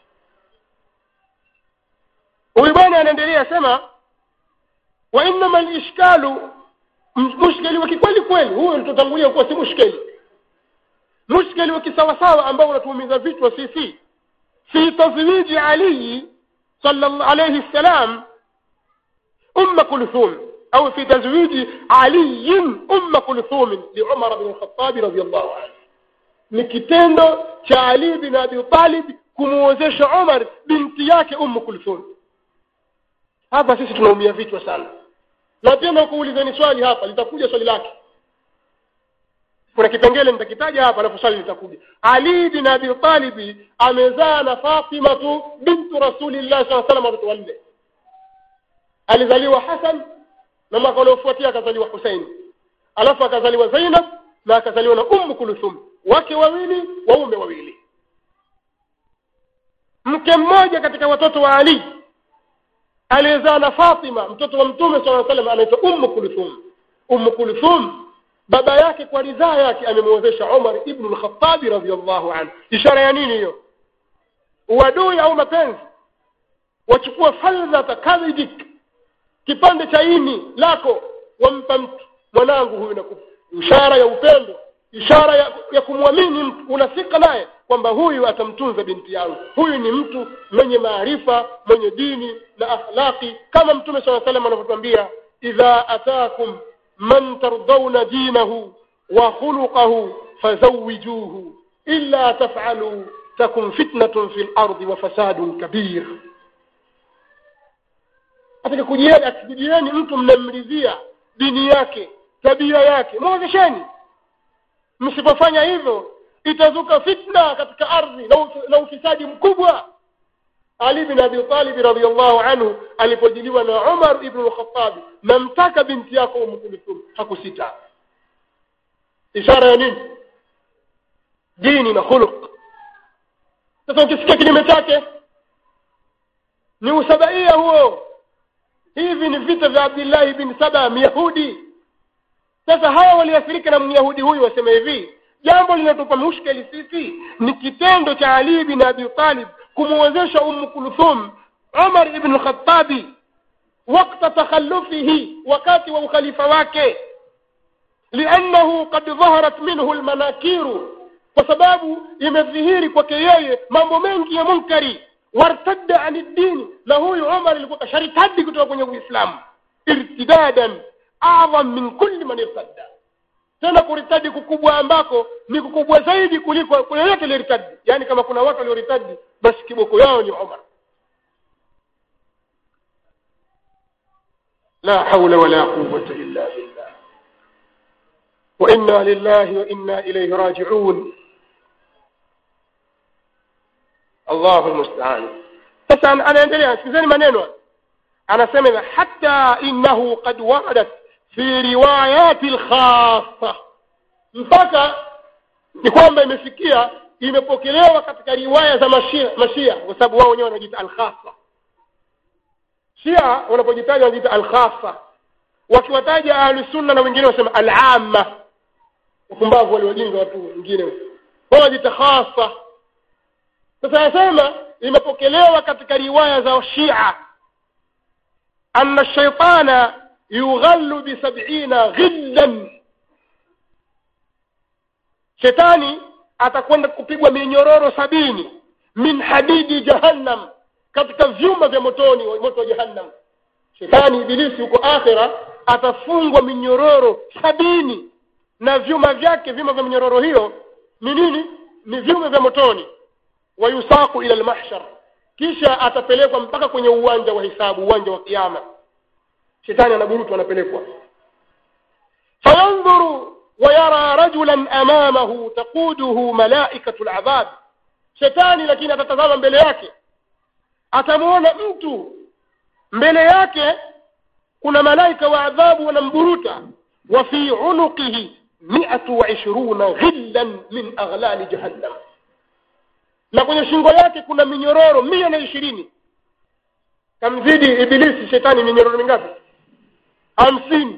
huyu bwana anaendelea sema wa innama alishkalu mushkeli wa kikweli kweli huyo tutangulia kuwa si mushkeli mushkeli wa kisawasawa ambao unatuumiza vichwa sisi fi tazwiji ali sallallahu alayhi salam أم كلثوم أو في تزويج علي أم كلثوم لعمر بن الخطاب رضي الله عنه ni kitendo cha Ali bin Abi Talib kumuozesha Umar binti yake Umm Kulthum hapa sisi tunaumia vichwa sana na tena kuulizeni swali hapa litakuja swali lake kuna kipengele nitakitaja hapa alafu swali litakuja Ali bin Abi Talib amezaa na Fatima tu bintu Rasulillah sallallahu alaihi wasallam watoto wanne alizaliwa Hassan na mwaka uliofuatia akazaliwa Hussein alafu akazaliwa Zainab na akazaliwa na Umm Kulthum wake wawili waume wawili mke mmoja katika watoto wa ali aliyezaa na fatima mtoto wa mtume saa salam anaitwa ummu kulthum ummu kulthum baba yake kwa ridhaa yake amemwezesha umar ibnu lkhatabi radiallahu anhu ishara ya nini hiyo uadui au mapenzi wachukua faldhata kadhijik kipande cha ini lako wampa mtu mwanangu huyu nakupa ishara ya upendo ishara ya, ya kumwamini mtu unafika naye kwamba huyu atamtunza binti yangu huyu ni mtu mwenye maarifa mwenye dini na akhlaqi kama mtume saa salam anavyotwambia idha atakum man tardawna dinahu wa khuluqahu fazawijuhu illa tafaluu takun fitnatun fi lardi wa fasadun kabir atakakujieni akikujieni mtu mnamridhia dini yake tabia yake mwozesheni msipofanya hivyo itazuka fitna katika ardhi na, uf na ufisadi mkubwa ali bin abi talib radiallahu anhu alipojiliwa na umar ibnu lkhatabi namtaka binti yako umkulithum hakusita ishara ya nini dini na khuluq sasa ukisikia kinyume chake ni usabaia huo hivi ni vita vya abdillahi bin saba myahudi sasa hawa waliathirika na myahudi huyu wasema hivi jambo linatupa mushkeli sisi ni kitendo cha ali bin abi talib kumwezesha ummu kulthum umar ibn khatabi wakta takhallufihi wakati wa ukhalifa wake liannahu qad dhaharat minhu lmanakiru kwa sababu imedhihiri kwake yeye mambo mengi ya munkari wartadda ani dini na huyu umar ilikuwa kasharitadi kutoka kwenye uislamu irtidadan adham min kulli man irtadda tena kuritadi kukubwa ambako ni kukubwa zaidi kuliko yoyote aliyoritadi yaani kama kuna watu walioritadi basi kiboko yao ni umar la haula wala quwata illa billah wa inna lillahi wa inna ilayhi rajiun allahu lmustaan sasa anaendelea sikizeni maneno anasema hivi hata innahu qad waradat fi riwayati lkhasa mpaka ni kwamba imefikia imepokelewa katika riwaya za mashia mashia kwa sababu wao wenyewe wanajiita alkhasa shia wanapojitaja wanajiita alkhasa wakiwataja ahlusunna na wengine wasema alama upumbavu waliwajinga watu wengine wao wanajiita khasa sasa yasema imepokelewa katika riwaya za shia anna shaitana yughallu bisabina ghillan shetani atakwenda kupigwa minyororo sabini min hadidi jahannam katika vyuma vya motoni moto wa jahannam shetani ibilisi huko akhira atafungwa minyororo sabini na vyuma vyake vyuma vya minyororo hiyo ni nini ni vyuma vya motoni wayusaku ila lmahshar kisha atapelekwa mpaka kwenye uwanja wa hisabu uwanja wa kiama shetani anaburutwa anapelekwa fayandhuru wayara rajulan amamahu taquduhu malaikatu ladhab shetani lakini atatazama mbele yake atamwona mtu mbele yake kuna malaika wa adhabu wanamburuta wa fi unuqihi miatu wa ishiruna ghillan min aghlali jahannam na kwenye shingo yake kuna minyororo mia na ishirini kamzidi ibilisi shetani minyororo mingapi hamsini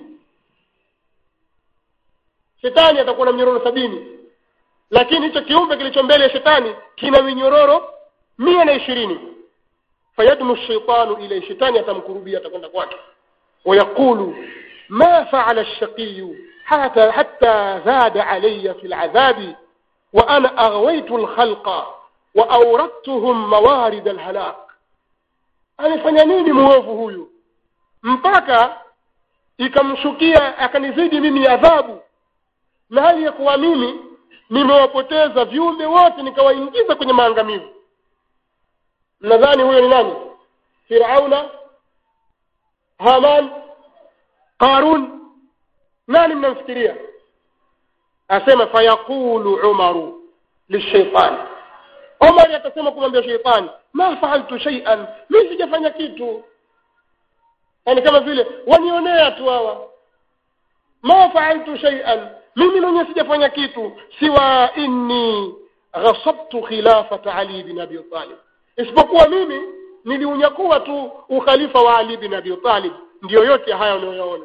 shetani atakuwa na minyororo sabini lakini hicho kiumbe kilicho mbele ya shetani kina minyororo mia na ishirini fayadnu shaitanu ilai shetani atamkurubia atakwenda kwake wayaqulu ma faala lshaqiyu hata hatta zada alaya fi ladhabi wa ana aghwaitu lkhalqa wa auradtuhum mawarid alhalak amefanya nini muovu huyu mpaka ikamshukia akanizidi mimi adhabu na hali ya kuwa mimi nimewapoteza viumbe wote nikawaingiza kwenye maangamivu mnadhani huyo ni nani firauna haman qarun nani mnamfikiria asema fayaqulu umaru lishaitani omari atasema kumwambia sheitani ma faaltu shaian mi sijafanya kitu yani kama vile wanionea tu hawa ma faaltu shaian mimi mwenyewe sijafanya kitu siwa inni ghasabtu khilafata ali bin abi talib isipokuwa mimi niliunyakuwa tu ukhalifa wa ali bin abi talib ndiyo yote haya unayoyaona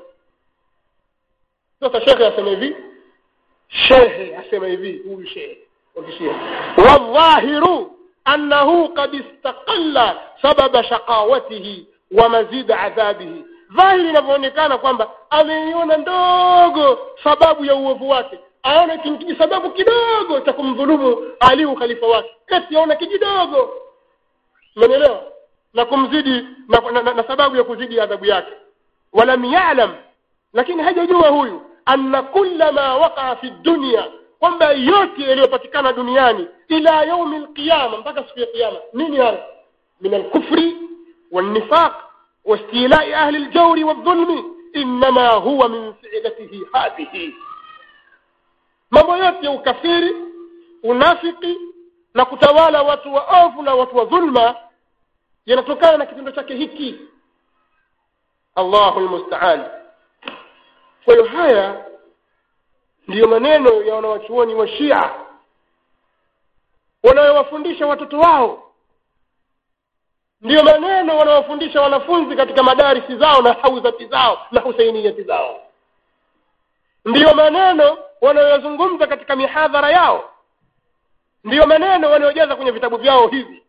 sasa shekhe asema hivi shehe asema hivi huyu shehe wakishia wadhahiru annahu qad istaqalla sababa shaqawatihi wa mazida adhabihi dhahiri inavyoonekana kwamba ameiona ndogo sababu ya uovu wake aona kijisababu kidogo cha kumdhulumu ali ukhalifa wake eti aona kijidogo umenielewa na kumzidi na, na, na, na sababu ya kuzidi adhabu yake walam yalam lakini hajajua huyu anna kulla ma waqaa fi dunya kwamba yote yaliyopatikana duniani ila yaumi lqiyama mpaka siku ya kiyama nini haya min alkufri والنفاق واستيلاء أهل الجور والظلم إنما هو من فعلته هذه mambo yote ya ukafiri unafiki na kutawala watu waovu na watu wa dhulma yanatokana na kitendo chake hiki allahu lmustaan kwa hiyo haya ndiyo maneno ya wanawachuoni wa shia wanayowafundisha watoto wao ndiyo maneno wanawafundisha wanafunzi katika madarisi zao na hauzati zao na husainiyati zao ndiyo maneno wanayozungumza katika mihadhara yao ndiyo maneno wanayojaza kwenye vitabu vyao hivi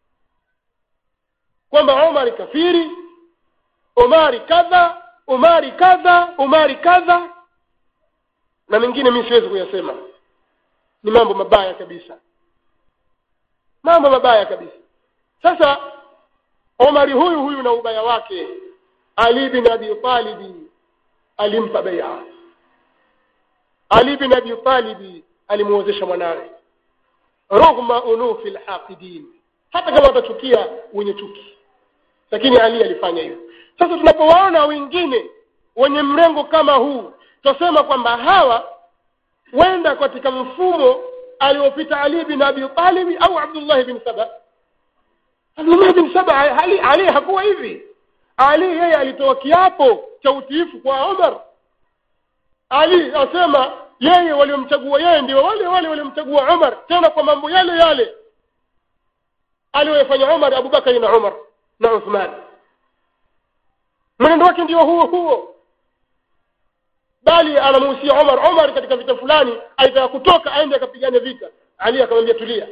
kwamba omari kafiri omari kadha omari kadha omari kadha na mengine mi siwezi kuyasema ni mambo mabaya kabisa mambo mabaya kabisa sasa omari huyu huyu na ubaya wake ali bin abi talibi alimpa beia ali bin abi talibi alimuozesha mwanawe rughma unufi lhaqidin hata kama watachukia wenye chuki lakini ali alifanya hivyo sasa tunapowaona wengine wenye mrengo kama huu tutasema kwamba hawa wenda katika mfumo aliopita ali bin abi talibi au abdullahi bin saba abdullahi bin saba ali, ali hakuwa hivi ali yeye alitoa kiapo cha utiifu kwa omar ali asema yeye waliomchagua yeye ndio wale wale waliomchagua umar tena kwa mambo yale yale aliyoyafanya umar abubakari na umar na uthman mwenendo wake ndio huo huo bali anamuhusia umar umar katika vita fulani aitaka kutoka aende akapigane vita ali akamwambia tulia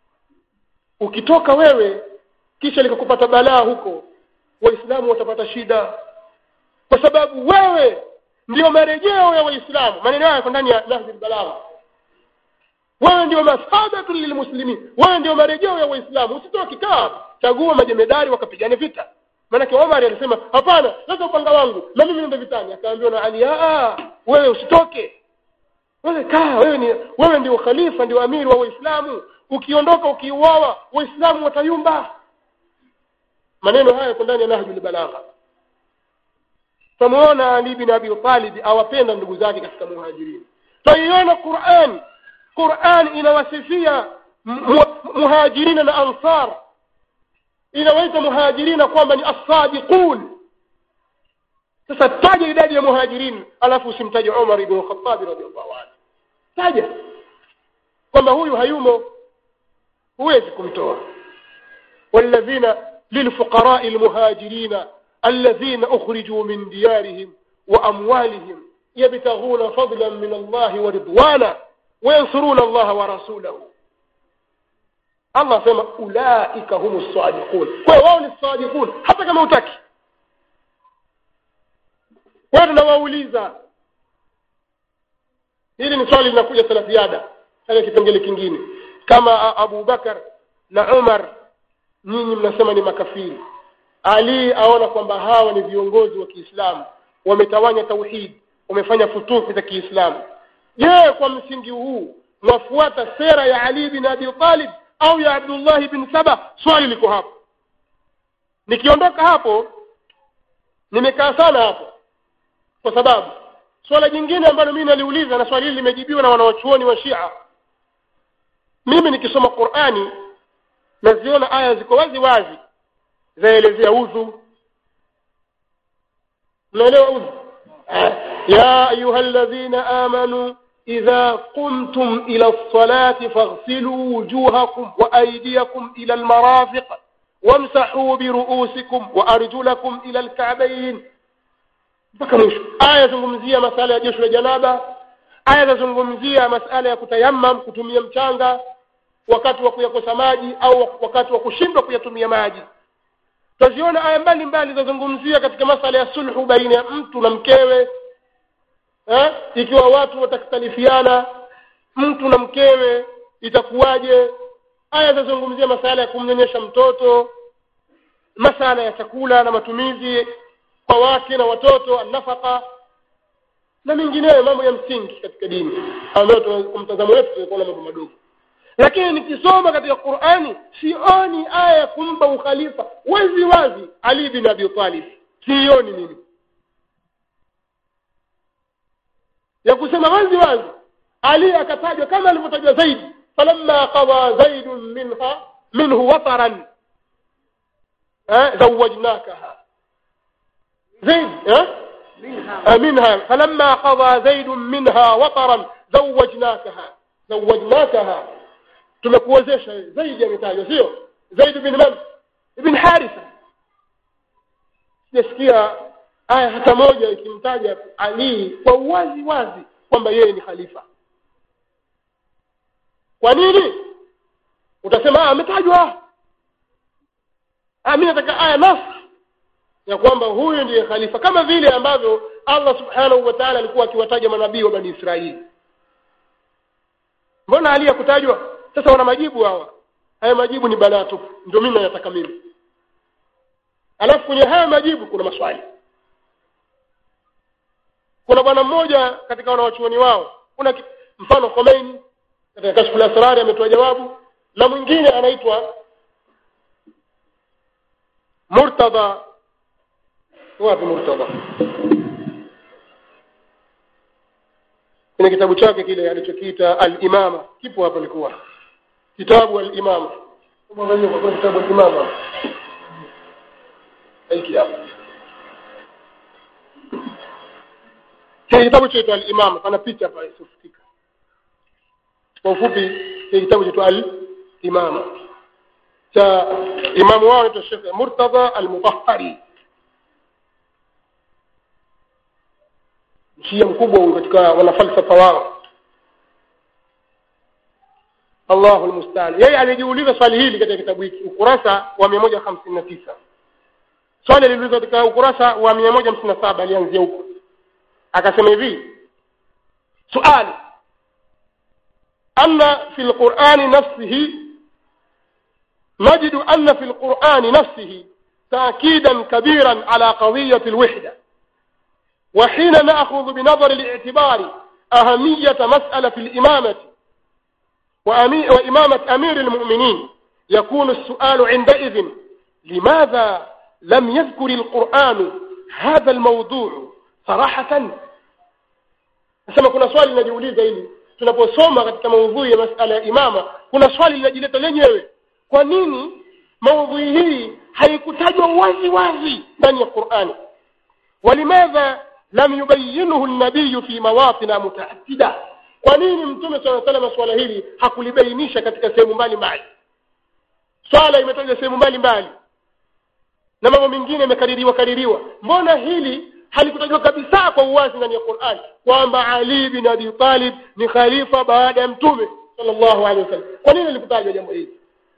ukitoka wewe kisha likakupata balaa huko waislamu watapata shida kwa sababu wewe ndio marejeo ya waislamu maneno hayo yako ndani ya nahji balagha wewe ndio masabatu lilmuslimin wewe ndio marejeo ya waislamu usitoa kikaa chagua majemedari wakapigane vita maanake omar alisema hapana leta upanga wangu na mimi nende vitani akaambiwa na ali aa wewe usitoke wewe kaa wewe ni wewe ndio khalifa ndio amiri wa waislamu ukiondoka ukiuawa waislamu watayumba maneno haya yako ndani ya nahjul balagha tutamuona ali bin abi talib awapenda ndugu zake katika muhajirini tutaiona quran quran inawasifia muhajirina na ansar inawaita muhajirina kwamba ni assadiqun sasa taja idadi ya muhajirin alafu usimtaje umar ibn khattab radhiallahu anhu taja kwamba huyu hayumo huwezi kumtoa والذين للفقراء المهاجرين الذين أخرجوا من ديارهم وأموالهم يبتغون فضلا من الله ورضوانا وينصرون الله ورسوله Allah sema ulaika humu sadiqun. Kwa hiyo wao ni sadiqun hata kama utaki. Kwa hiyo tunawauliza, hili ni swali linakuja sala ziada katika kipengele kingine, kama Abu Bakar na Umar nyinyi mnasema ni makafiri, Ali aona kwamba hawa ni viongozi wa Kiislamu, wametawanya tauhid, wamefanya futuhi za Kiislamu. Je, kwa msingi huu mwafuata sera ya Ali bin Abi Talib au ya Abdullah bin Saba? Swali liko hapo. Nikiondoka hapo, nimekaa sana hapo, kwa sababu swala jingine ambalo mimi naliuliza na swali hili limejibiwa na wanawachuoni wa Shia. Mimi nikisoma Qur'ani naziona aya ziko wazi wazi zaelezea udhu. Mnaelewa udhu? ya ayuha alladhina amanu إذا قمتم إلى الصلاة فاغسلوا وجوهكم وأيديكم إلى المرافق wamsahuu biruusikum wa arjulakum ila lkabain mpaka mwisho aya yazungumzia masala ya josho la janaba aya zazungumzia masala ya kutayamam kutumia mchanga wakati wa kuyakosa maji au wakati wa kushindwa kuyatumia maji tutaziona aya mbalimbali zazungumzia katika masala ya sulhu baina ya mtu na mkewe eh? ikiwa watu watakhtalifiana mtu na mkewe itakuwaje aya zazungumzia masala ya kumnyonyesha mtoto masala ya chakula na matumizi kwa wake na watoto annafaka na mengineyo mambo ya msingi katika dini ambayo kwa mtazamo wetu tunakuwa mambo madogo lakini nikisoma katika qurani sioni aya ya kumpa ukhalifa wazi wazi ali bin abi talib sioni mimi ya kusema wazi wazi ali akatajwa kama alivyotajwa zaidi falamma qada zaidun minha minhu wataran zawajnakaha zaid منها منها فلما قضى زيد منها وطرا زوجناكها زوجناكها tumekuwezesha zaidi ametajwa sio zaid bin man ibn haritha sijasikia aya hata moja ikimtaja ali kwa uwazi wazi kwamba yeye ni khalifa kwa nini utasema ametajwa mi nataka aya nafsi ya kwamba huyu ndiye khalifa kama vile ambavyo allah subhanahu wa taala alikuwa akiwataja manabii wa bani israeli mbona ali kutajwa sasa wana majibu hawa haya majibu ni balaa tupu ndio mimi nayataka mimi alafu kwenye haya majibu kuna maswali kuna bwana mmoja katika wanawachuoni wao kuna mfano khomeini katika kashfu lasrari ametoa jawabu na mwingine anaitwa murtadha wapi murtadha kwenye kitabu chake kile alichokiita al-imama kipo hapo likuwa kitabu al-imama mwangalie kwa kitabu al-imama hiki hapa kile kitabu chaitwa al-imama pana picha hapa isifutika kwa ufupi kile kitabu chaitwa al-imama cha imamu wao anaitwa Sheikh Murtadha al-Mutahhari mshia mkubwa huyu katika wanafalsafa wao Allahu almustaan yeye alijiuliza swali hili katika kitabu hiki ukurasa wa 159 swali liliulizwa katika ukurasa wa 157 alianzia huko akasema hivi suali anna fi alqur'ani nafsihi نجد أن في القرآن نفسه تأكيدا كبيرا على قضية الوحدة وحين نأخذ بنظر الاعتبار أهمية مسألة الإمامة وإمامة أمير المؤمنين يكون السؤال عندئذ لماذا لم يذكر القرآن هذا الموضوع صراحة nasema kuna swali linajiuliza hili tunaposoma katika maudhui ya masala ya imama kuna swali linajileta lenyewe kwa nini maudhui hii haikutajwa wazi wazi ndani ya qurani walimadha lam yubayinuhu nabiyu fi mawatina mutaaddida kwa nini mtume saa salama swala hili hakulibainisha katika sehemu mbalimbali swala imetajwa sehemu mbalimbali na mambo mengine yamekaririwa kaririwa mbona hili halikutajwa kabisa kwa uwazi ndani ya qurani kwamba ali bin abi talib ni khalifa baada ya mtume sallallahu alaihi wasallam kwa nini likutajwa jambo hili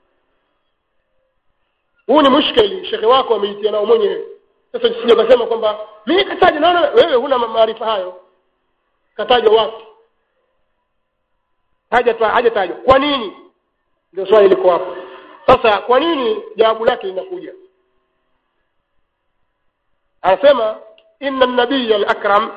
huu ni mushkeli shekhe wako ameitia nao mwenyewe sasa sija kasema kwamba mimi kataja naona wewe huna maarifa hayo katajwa wapi haja hajatajwa kwa nini ndio swali liko hapo sasa kwa nini jawabu lake linakuja anasema inna nabiya al-akram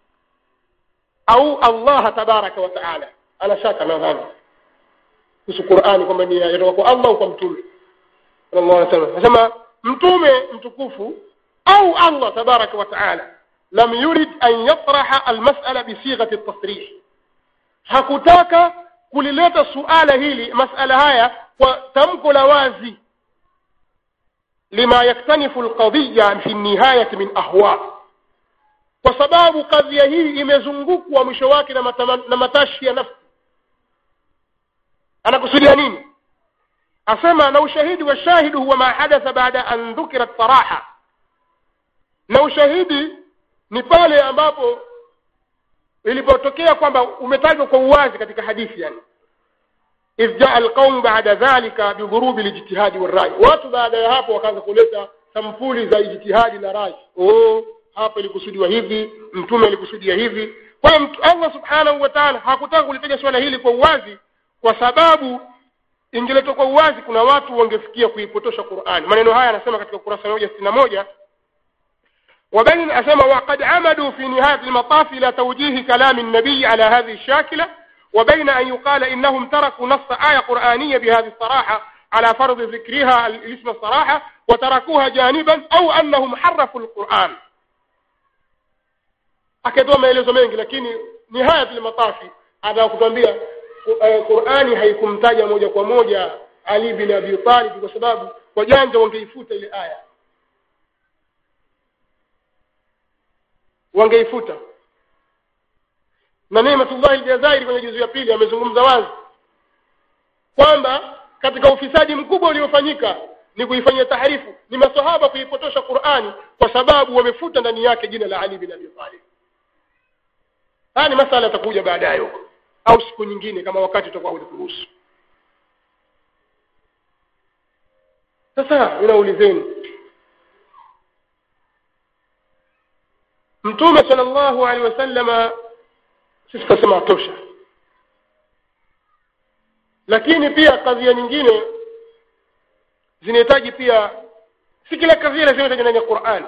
au Allah tabaraka wa taala ana shaka nadhani kuhusu Qur'ani kwamba ni yatoka kwa Allah au kwa mtume sallallahu alaihi wasallam anasema mtume mtukufu au Allah tabaraka wa taala lam yurid an yatraha almas'ala bi sighati at-tasrih hakutaka kulileta suala hili masala haya kwa tamko la wazi lima yaktanifu alqadiyya fi nihayati min ahwa kwa sababu kadhia hii imezungukwa mwisho wake na, matama, na matashi ya nafsi anakusudia nini asema na ushahidi wa shahidu huwa ma hadatha baada an dhukirat saraha na ushahidi ni pale ambapo ilipotokea kwamba umetajwa kwa uwazi katika hadithi yani idh jaa alqaumu baada dhalika bidhurubi lijtihadi warrai watu baada ya hapo wakaanza kuleta sampuli za ijtihadi na rai oh hapa ilikusudiwa hivi mtume alikusudia hivi kwa hiyo allah subhanahu wa taala hakutaka kulitaja swala hili kwa uwazi kwa sababu ingeletwa kwa uwazi kuna watu wangefikia kuipotosha qurani maneno haya anasema katika ukurasa moja sitini na moja وبين أسمى وقد عمدوا في نهاية المطاف إلى توجيه كلام النبي على هذه الشاكلة وبين أن يقال إنهم تركوا نص آية قرآنية بهذه الصراحة على فرض ذكرها الاسم الصراحة وتركوها جانبا أو أنهم حرفوا القرآن akatoa maelezo mengi lakini nihaya matafi anataka kutuambia qurani haikumtaja moja kwa moja ali bin abi talib kwa sababu wajanja wangeifuta ile aya wangeifuta na Neematullahi Aljazairi kwenye juzu ya pili amezungumza wazi kwamba katika ufisadi mkubwa uliofanyika ni kuifanyia taharifu ni masahaba kuipotosha Qur'ani kwa sababu wamefuta ndani yake jina la Ali bin Abi Talib. Haya ni masala yatakuja baadaye huko au siku nyingine kama wakati utakuwa utaturuhusu. Sasa ninaulizeni Mtume sallallahu alaihi wasallama sisi tutasema tosha lakini pia kadhia nyingine zinahitaji pia si kila kadhia lazima itaje ndani ya Qur'an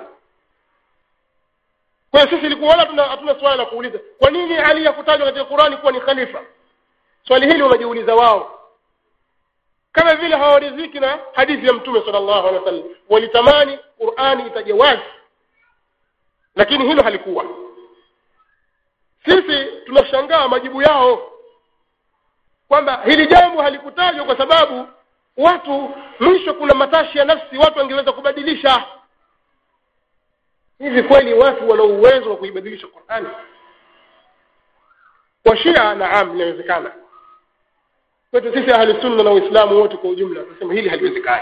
kwa hiyo sisi ilikuwa wala hatuna hatuna swali la kuuliza kwa nini Ali hakutajwa katika Qur'ani kuwa ni khalifa swali hili wanajiuliza wao kama vile hawaridhiki na hadithi ya mtume sallallahu alaihi wasallam walitamani Qur'ani itaje wazi lakini hilo halikuwa sisi tunashangaa majibu yao kwamba hili jambo halikutajwa kwa sababu watu mwisho kuna matashi ya nafsi watu wangeweza kubadilisha hivi kweli watu wana uwezo wa kuibadilisha Qur'ani kwa Shia naam inawezekana kwetu sisi ahli sunna na Uislamu wote kwa ujumla tunasema hili haliwezekani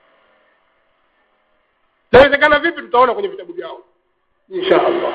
inawezekana vipi tutaona kwenye vitabu vyao insha Allah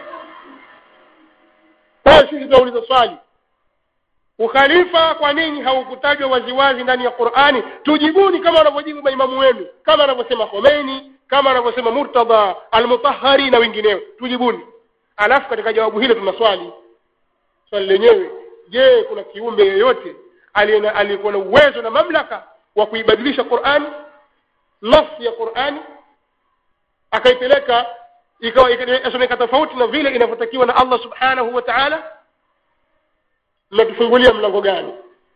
kwa hiyo sisi tunauliza swali ukhalifa kwa nini haukutajwa waziwazi ndani ya Qur'ani tujibuni kama wanavyojibu maimamu wenu kama anavyosema Khomeini kama anavyosema Murtada al-Mutahhari na wengineo tujibuni alafu katika jawabu hilo tuna swali swali lenyewe je kuna kiumbe yeyote aliyekuwa na uwezo na mamlaka wa kuibadilisha Qur'ani nafsi ya Qur'ani akaipeleka ikawa ikasomeka tofauti na vile inavyotakiwa na Allah subhanahu wa ta'ala mnatufungulia mlango gani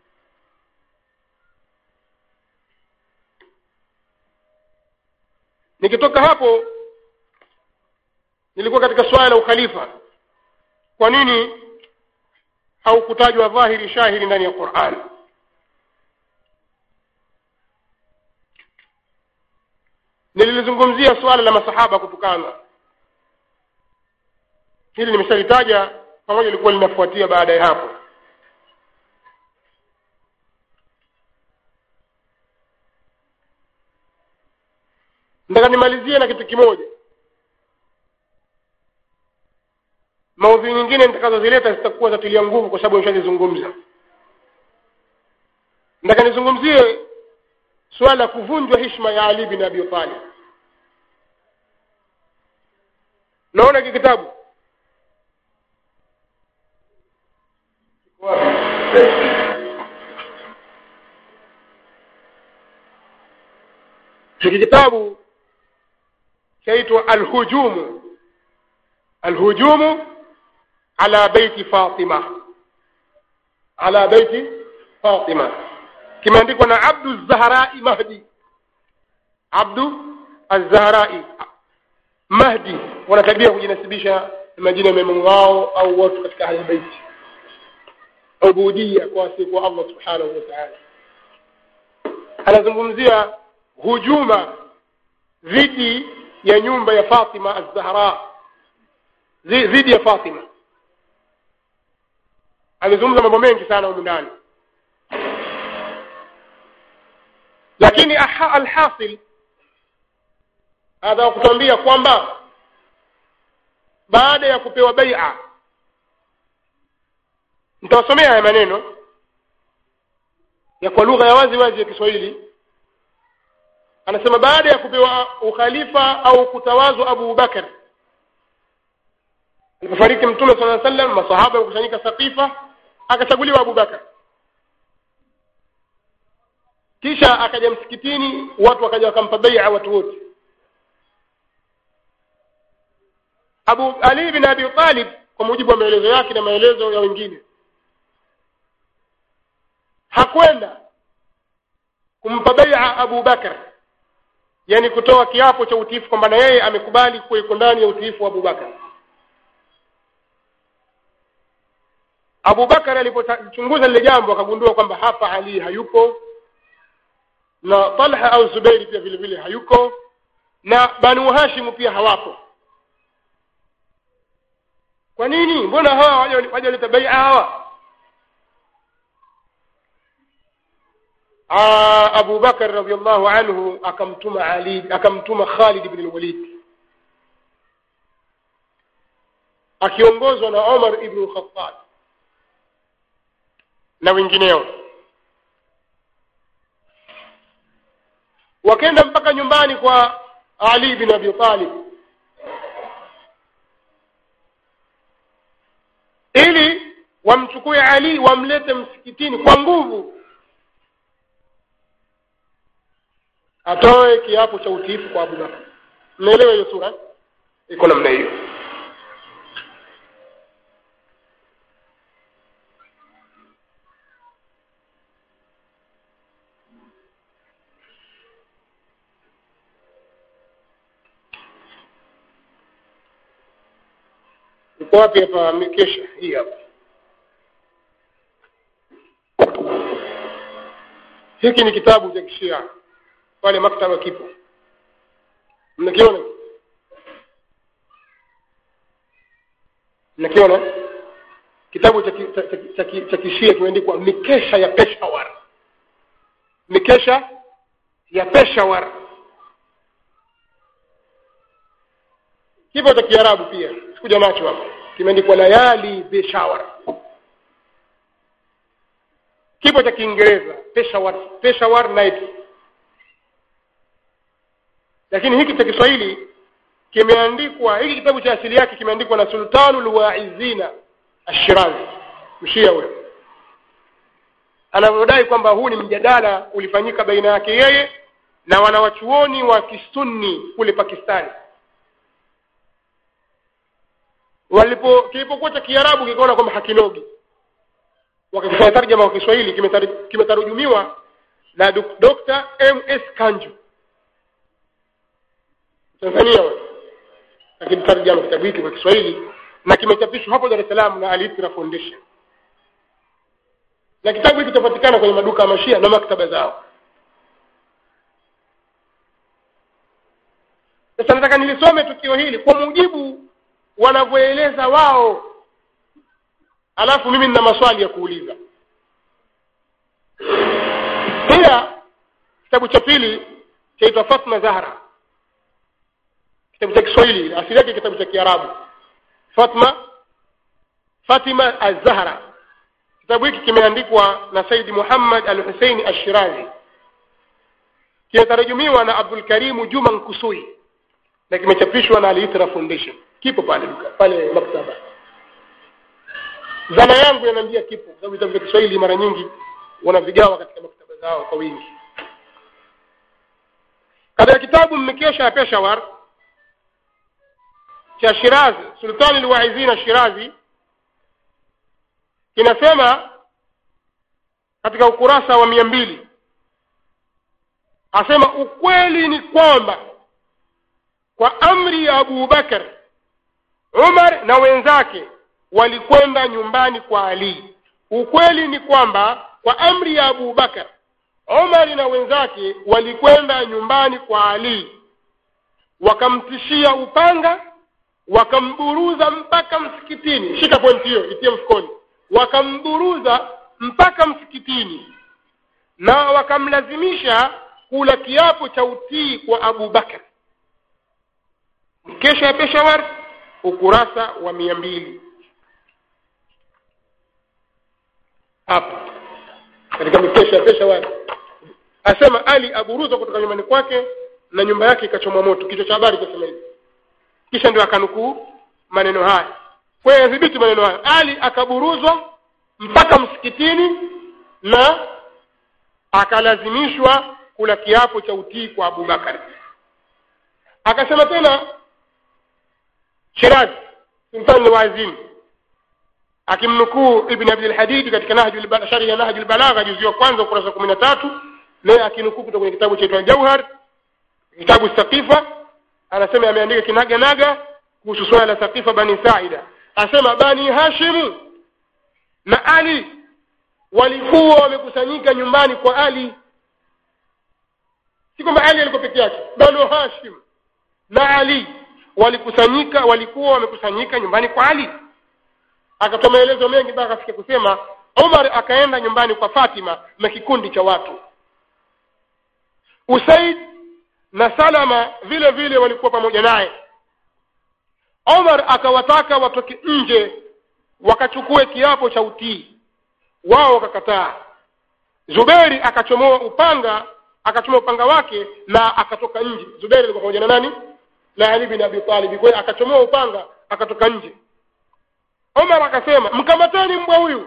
nikitoka hapo nilikuwa katika swala la ukhalifa kwa nini haukutajwa dhahiri shahiri ndani ya Qur'an nililizungumzia swala la masahaba kutukana hili nimeshalitaja pamoja lilikuwa linafuatia baada ya hapo nataka nimalizie na kitu kimoja maudhui nyingine nitakazozileta zitakuwa zatilia nguvu kwa sababu nishazizungumza nataka nizungumzie suala la kuvunjwa heshima ya Ali bin Abi Talib naona hiki kitabu hiki kitabu chaitwa alhujumu alhujumu ala baiti fatima ala baiti fatima kimeandikwa na abdu zahrai mahdi abdu azahrai mahdi wanatabia kujinasibisha majina ya maimamu wao au watu katika ahli baiti ubudia kwa siku Allah subhanahu wa ta'ala anazungumzia hujuma dhidi ya nyumba ya Fatima az-Zahra dhidi ya Fatima amezungumza mambo mengi sana huko ndani lakini aha- alhasil hadha kutuambia kwamba baada ya kupewa baia nitawasomea haya maneno ya kwa lugha ya wazi wazi ya Kiswahili anasema baada ya kupewa ukhalifa au kutawazwa Abu Bakar alipofariki mtume sala llahu sallam masahaba wakusanyika Saqifa akachaguliwa Abu Bakar kisha akaja msikitini watu wakaja wakampa bai'a watu wote Abu Ali bin Abi Talib kwa mujibu wa maelezo yake na maelezo ya wengine hakwenda kumpa bai'a Abu Bakar yani kutoa kiapo cha utiifu kwamba na yeye amekubali kuwa yuko ndani ya utiifu wa Abu Bakar Abu Bakar alipochunguza lile jambo akagundua kwamba hapa Ali hayupo na Talha au Zubairi pia vile vile hayuko na Banu Hashim pia hawapo kwa nini mbona hawa wajaleta bai'a hawa Aa, Abu Bakar radhiallahu anhu akamtuma Ali akamtuma Khalid ibn al-Walid akiongozwa na Omar ibn al-Khattab na wengineo wakaenda mpaka nyumbani kwa Ali bin Abi Talib ili wamchukue Ali wamlete msikitini kwa nguvu atoe kiapo cha utiifu kwa Abu Bakar mnaelewa hiyo sura iko namna hiyo uko wapi hapa mikesha hii hapa hiki ni kitabu cha kishia pale maktaba kipo mnakiona mnakiona kitabu cha ki- cha- cha- cha ki- cha kishia kimeandikwa mikesha ya peshawar mikesha ya peshawar kipo cha kiarabu pia sikuja nacho hapa kimeandikwa layali peshawar kipo cha kiingereza peshawar peshawar night lakini hiki cha Kiswahili kimeandikwa hiki kitabu cha asili yake kimeandikwa na Sultanul Waizina Ash-Shirazi mshia huyo anavyodai kwamba huu ni mjadala ulifanyika baina yake yeye na wanawachuoni wa kisunni kule Pakistani walipo kilipokuwa cha Kiarabu kikaona kwamba hakinogi wakifanya tarjama kwa Kiswahili kimetari- kimetarujumiwa na Dok- Dr. M.S. Kanju Tanzania wewe lakini tarjama kitabu hiki kwa Kiswahili na kimechapishwa hapo Dar es Salaam na Al-Itra Foundation na kitabu hiki kitapatikana kwenye maduka ya mashia na maktaba zao sasa nataka nilisome tukio hili kwa mujibu wanavyoeleza wao alafu mimi nina maswali ya kuuliza pia kitabu cha pili chaitwa Fatma Zahra kitabu cha Kiswahili asili yake kitabu cha Kiarabu Fatma Fatima Az-Zahra kitabu hiki kimeandikwa na Said Muhammad Al-Hussein Ash-Shirazi kinatarajumiwa na Abdul Karim Juma Nkusui na kimechapishwa na Al-Itra Foundation kipo pale duka pale maktaba zana yangu yanaambia kipo kwa sababu vitabu vya Kiswahili mara nyingi wanavigawa katika maktaba zao kwa wingi katika kitabu mmekesha ya Peshawar cha Shirazi Sultani al-Waizina Shirazi kinasema katika ukurasa wa mia mbili asema ukweli ni kwamba kwa amri ya Abu Bakar Umar na wenzake walikwenda nyumbani kwa Ali ukweli ni kwamba kwa amri ya Abu Bakar Umar na wenzake walikwenda nyumbani kwa Ali wakamtishia upanga wakamburuza mpaka msikitini shika pointi hiyo itie mfukoni wakamburuza mpaka msikitini na wakamlazimisha kula kiapo cha utii kwa abu bakar mkesha ya peshawar ukurasa wa mia mbili hapa katika mikesha ya peshawar asema ali aburuzwa kutoka nyumbani kwake na nyumba yake ikachomwa moto kichwa cha habari kasema hivi kisha ndio akanukuu maneno haya kwa hiyo yadhibiti maneno haya ali akaburuzwa mpaka msikitini na akalazimishwa kula kiapo cha utii kwa abubakari akasema tena shirazi sultani wazini akimnukuu ibn abdilhadidi katika nahjul sharhi ya nahjul balagha juzi wa kwanza ukurasa kumi na tatu naye akinukuu kutoka kwenye kitabu chaitwa jauhar kitabu sakifa anasema ameandika kinaga naga kuhusu swala la sakifa bani saida asema bani hashimu na ali walikuwa wamekusanyika nyumbani kwa ali si kwamba ali alikuwa peke yake banu hashim na ali walikusanyika walikuwa wamekusanyika nyumbani kwa ali akatoa maelezo mengi mpaka akafika kusema umar akaenda nyumbani kwa fatima na kikundi cha watu usaid na salama vile vile walikuwa pamoja naye omar akawataka watoke nje wakachukue kiapo cha utii wao wakakataa zuberi akachomoa upanga akachomoa upanga wake na akatoka nje zuberi alikuwa pamoja na nani na ali bin abi talib kwa hiyo akachomoa upanga akatoka nje omar akasema mkamateni mbwa huyu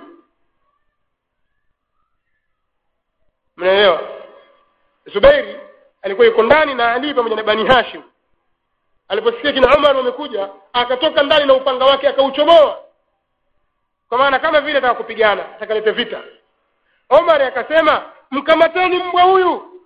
mnaelewa zubeiri alikuwa yuko ndani na ali pamoja na bani hashim aliposikia kina umar wamekuja akatoka ndani na upanga wake akauchomoa kwa maana kama vile ataka kupigana atakalete vita omar akasema mkamateni mbwa huyu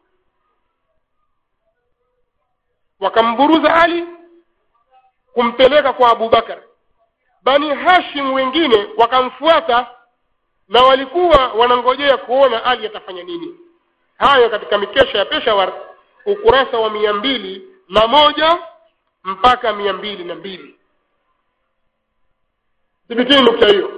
wakamburuza ali kumpeleka kwa abubakar bani hashim wengine wakamfuata na walikuwa wanangojea kuona ali atafanya nini hayo katika mikesha ya peshawar ukurasa wa mia mbili na moja mpaka mia mbili na mbili thibitini nukta hiyo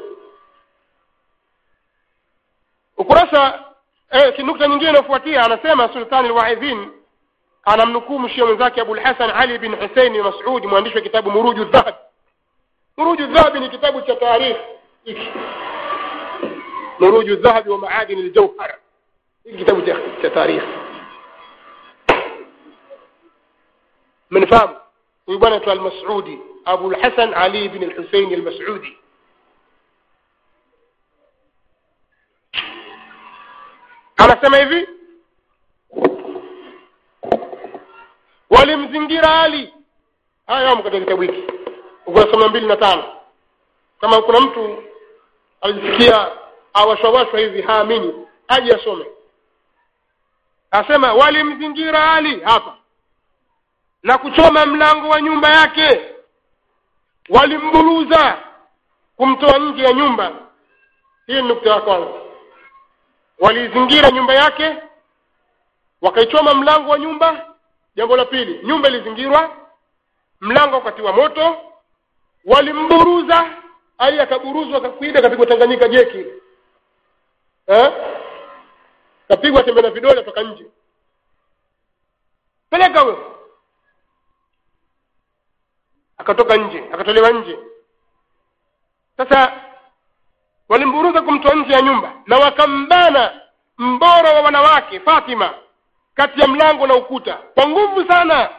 ukurasa eh, nukta nyingine inayofuatia anasema sultani lwaidhin anamnukuu mshia mwenzake abulhasan ali bin husein masudi mwandishi wa kitabu muruju dhahab muruju dhahabi ni kitabu cha taarikh muruju dhahabi wa maadini ljauhar hiki kitabu cha, cha taarikh mnifahamu huyu bwana aitwa almasudi abulhasan ali bin lhusein almasudi anasema hivi walimzingira ali haya yamo katika kitabu hiki ukurasa mia mbili na tano kama kuna mtu alisikia awashawashwa hivi haamini aje asome asema walimzingira ali hapa na kuchoma mlango wa nyumba yake walimburuza kumtoa nje ya nyumba hii ni nukta ya kwanza walizingira nyumba yake wakaichoma mlango wa nyumba jambo la pili nyumba ilizingirwa mlango ukatiwa moto walimburuza ali akaburuzwa akakuida akapigwa tanganyika jeki eh? kapigwa tembe na vidole toka nje peleka huyo akatoka nje akatolewa nje sasa walimburuza kumtoa nje ya nyumba na wakambana mbora wa wanawake fatima kati ya mlango na ukuta kwa nguvu sana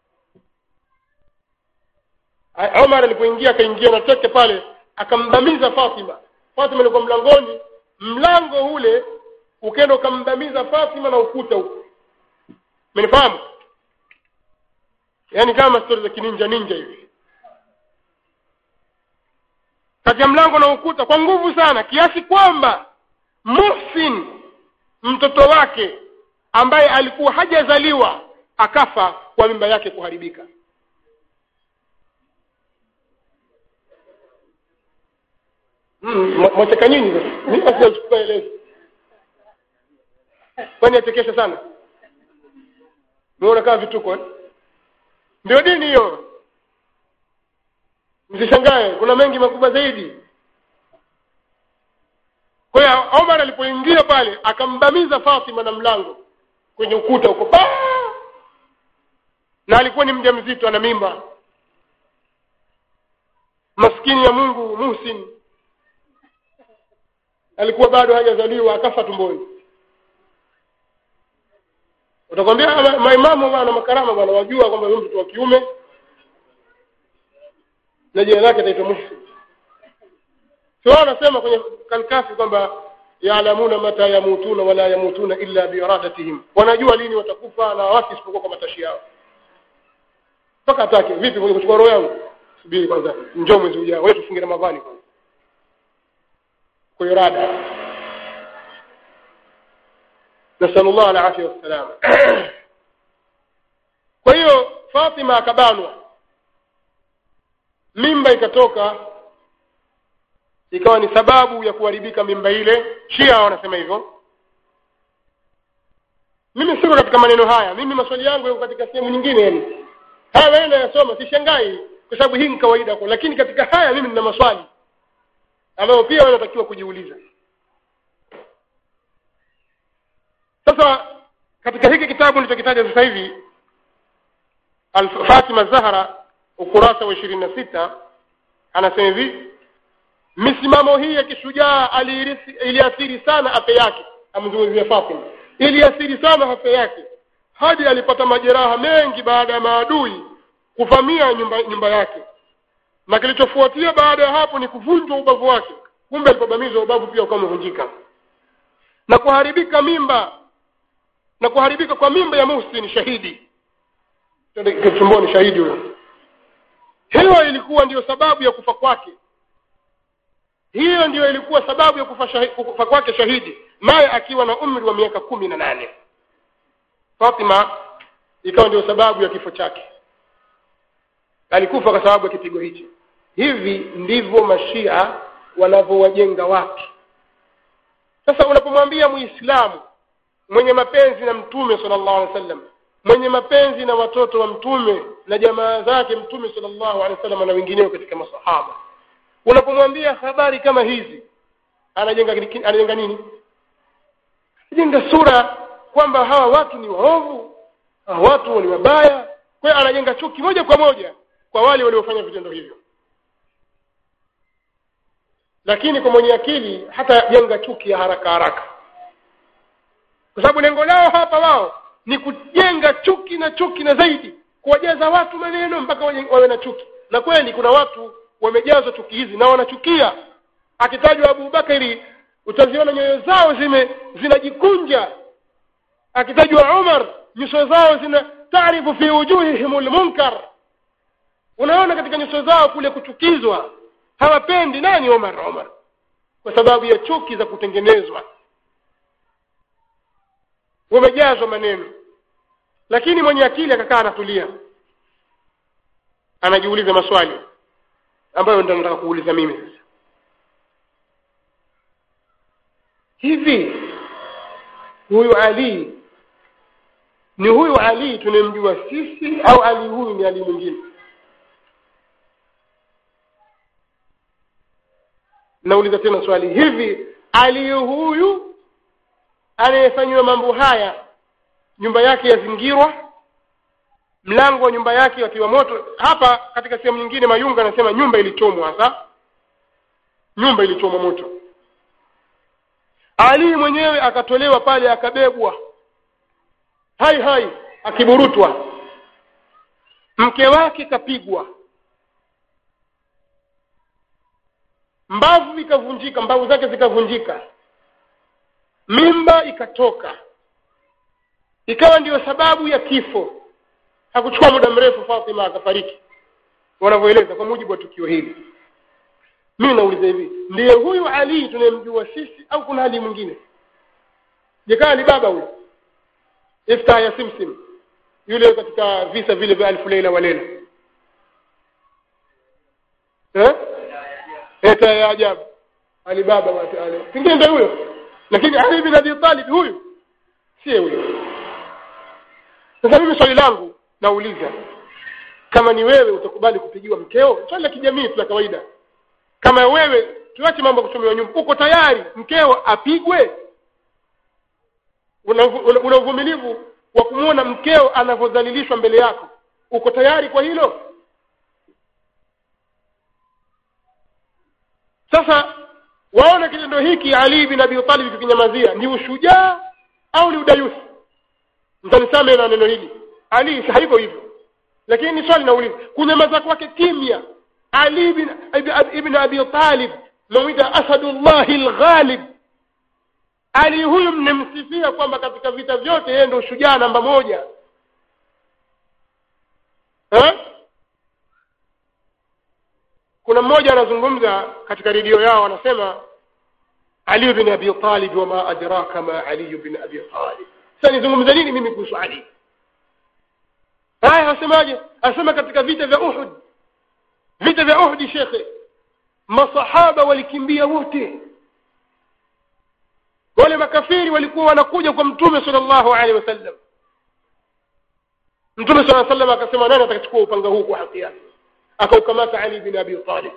omar alipoingia akaingia na teke pale akambamiza fatima fatima ilikuwa mlangoni mlango ule ukenda ukambamiza fatima na ukuta huko menifahamu yaani kama stori za kininja ninja hivi kati ya mlango na ukuta kwa nguvu sana kiasi kwamba muhsin mtoto wake ambaye alikuwa hajazaliwa akafa kwa mimba yake kuharibika mwacheka nyinyi mimi sijachukua elezo kwani achekesha sana unaona kama vituko eh? ndio dini hiyo msishangae kuna mengi makubwa zaidi kwa hiyo omar alipoingia pale akambamiza fatima na mlango kwenye ukuta huko paa na alikuwa ni mja mzito ana mimba maskini ya mungu muhsin alikuwa bado hajazaliwa akafa tumboni utakwambia ma- maimamu bwana makarama bwana wajua kwamba huyu mtoto wa kiume na jina lake ataitwa muhsin sio wanasema kwenye kalkafi kwamba yaalamuna mata yamutuna wala yamutuna illa biiradatihim wanajua lini watakufa na wapi isipokuwa kwa matashi yao mpaka atake vipi mwenye kuchukua roho yangu subiri kwanza njoo mwezi ujao wewe tufunge ramadhani kwanza kwa irada nasalullah alafia wassalama kwa hiyo fatima akabanwa mimba ikatoka ikawa ni sababu ya kuharibika mimba ile shia wanasema hivyo mimi siko katika maneno haya mimi maswali yangu yako katika sehemu nyingine yani haya wewe nayasoma sishangai kwa sababu hii ni kawaida kwa lakini katika haya mimi nina maswali ambayo pia wanatakiwa kujiuliza sasa katika hiki kitabu nilichokitaja sasa hivi Al- Fatima Zahra ukurasa wa ishirini na sita anasema hivi misimamo hii ya kishujaa aliirisi- iliathiri sana afya yake amzungumzia Fatima iliathiri sana afya yake hadi alipata majeraha mengi baada ya maadui kuvamia nyumba, nyumba yake na kilichofuatia baada ya hapo ni kuvunjwa ubavu wake kumbe alipobamizwa ubavu pia ukawa umevunjika na kuharibika mimba na kuharibika kwa mimba ya Muhsin shahidi Twende tumboni shahidi huyo hiyo ilikuwa ndiyo sababu ya kufa kwake hiyo ndiyo ilikuwa sababu ya kufa, shahi, kufa kwake shahidi naye akiwa na umri wa miaka kumi na nane Fatima ikawa ndio sababu ya kifo chake alikufa kwa sababu ya kipigo hichi hivi ndivyo mashia wanavyowajenga watu sasa unapomwambia muislamu mwenye mapenzi na mtume sallallahu alaihi wasallam mwenye mapenzi na watoto wa mtume na jamaa zake mtume sallallahu alaihi wasallam na wengineo katika masahaba unapomwambia habari kama hizi anajenga anajenga nini anajenga sura kwamba hawa watu ni waovu hawa watu ni wabaya kwa hiyo anajenga chuki moja kwa moja kwa wale waliofanya vitendo hivyo lakini kwa mwenye akili hata jenga chuki ya haraka haraka kwa sababu lengo lao hapa wao ni kujenga chuki na chuki na zaidi kuwajaza watu maneno mpaka waje- wawe na chuki na kweli kuna watu wamejazwa chuki hizi na wanachukia akitajwa abubakari utaziona nyoyo zao zime zinajikunja akitajwa umar nyuso zao zina taarifu fi wujuhihim lmunkar unaona katika nyuso zao kule kuchukizwa hawapendi nani umar umar kwa sababu ya chuki za kutengenezwa wamejazwa maneno lakini mwenye akili akakaa anatulia anajiuliza maswali ambayo ndio nataka kuuliza mimi sasa hivi huyu ali ni huyu ali tunamjua sisi au ali huyu ni ali mwingine nauliza tena swali hivi ali huyu anayefanyiwa mambo haya nyumba yake yazingirwa mlango wa nyumba yake watiwa moto hapa katika sehemu nyingine mayunga anasema nyumba ilichomwa hasa nyumba ilichomwa moto ali mwenyewe akatolewa pale akabebwa hai hai akiburutwa mke wake kapigwa mbavu ikavunjika mbavu zake zikavunjika mimba ikatoka ikawa ndiyo sababu ya kifo hakuchukua muda mrefu Fatima akafariki wanavyoeleza kwa mujibu wa tukio hili mimi nauliza hivi ndiye huyu Ali tunayemjua sisi au kuna Ali mwingine jekaa ni baba huyu ifta ya simsim yule katika visa vile vya alfu leila wa leila eh eta ya ajabu Ali baba wa Ali pengine ndio huyo lakini Ali bin Abi Talib huyu si huyo sasa mimi swali langu nauliza kama ni wewe utakubali kupigiwa mkeo swali la kijamii tu la kawaida kama wewe tuache mambo ya kuchomewa nyumba uko tayari mkeo apigwe una una- una uvumilivu wa kumwona mkeo anavyodhalilishwa mbele yako uko tayari kwa hilo sasa waona kitendo hiki ali bin abi talib kikinyamazia ni ushujaa au ni udayusi mtanisame na neno hili ali haiko hivyo lakini ni swali nauliza kunyamaza kwake kimya ali bin ibn abi talib namwita asadullahi lghalib ali huyu mnemsifia kwamba katika vita vyote yeye ndio shujaa namba moja ha? kuna mmoja anazungumza katika redio yao anasema ali bin abi talib wama adraka ma ali bin abi talib sasa nizungumza nini mimi kuhusu ali haya wasemaje asema katika vita vya uhud vita vya uhudi shekhe masahaba walikimbia wote wale makafiri walikuwa wanakuja kwa mtume sallallahu alaihi wasallam mtume sallallahu alaihi wasallam akasema nani atakachukua upanga huu kwa haki yake akaukamata ali bin abi talib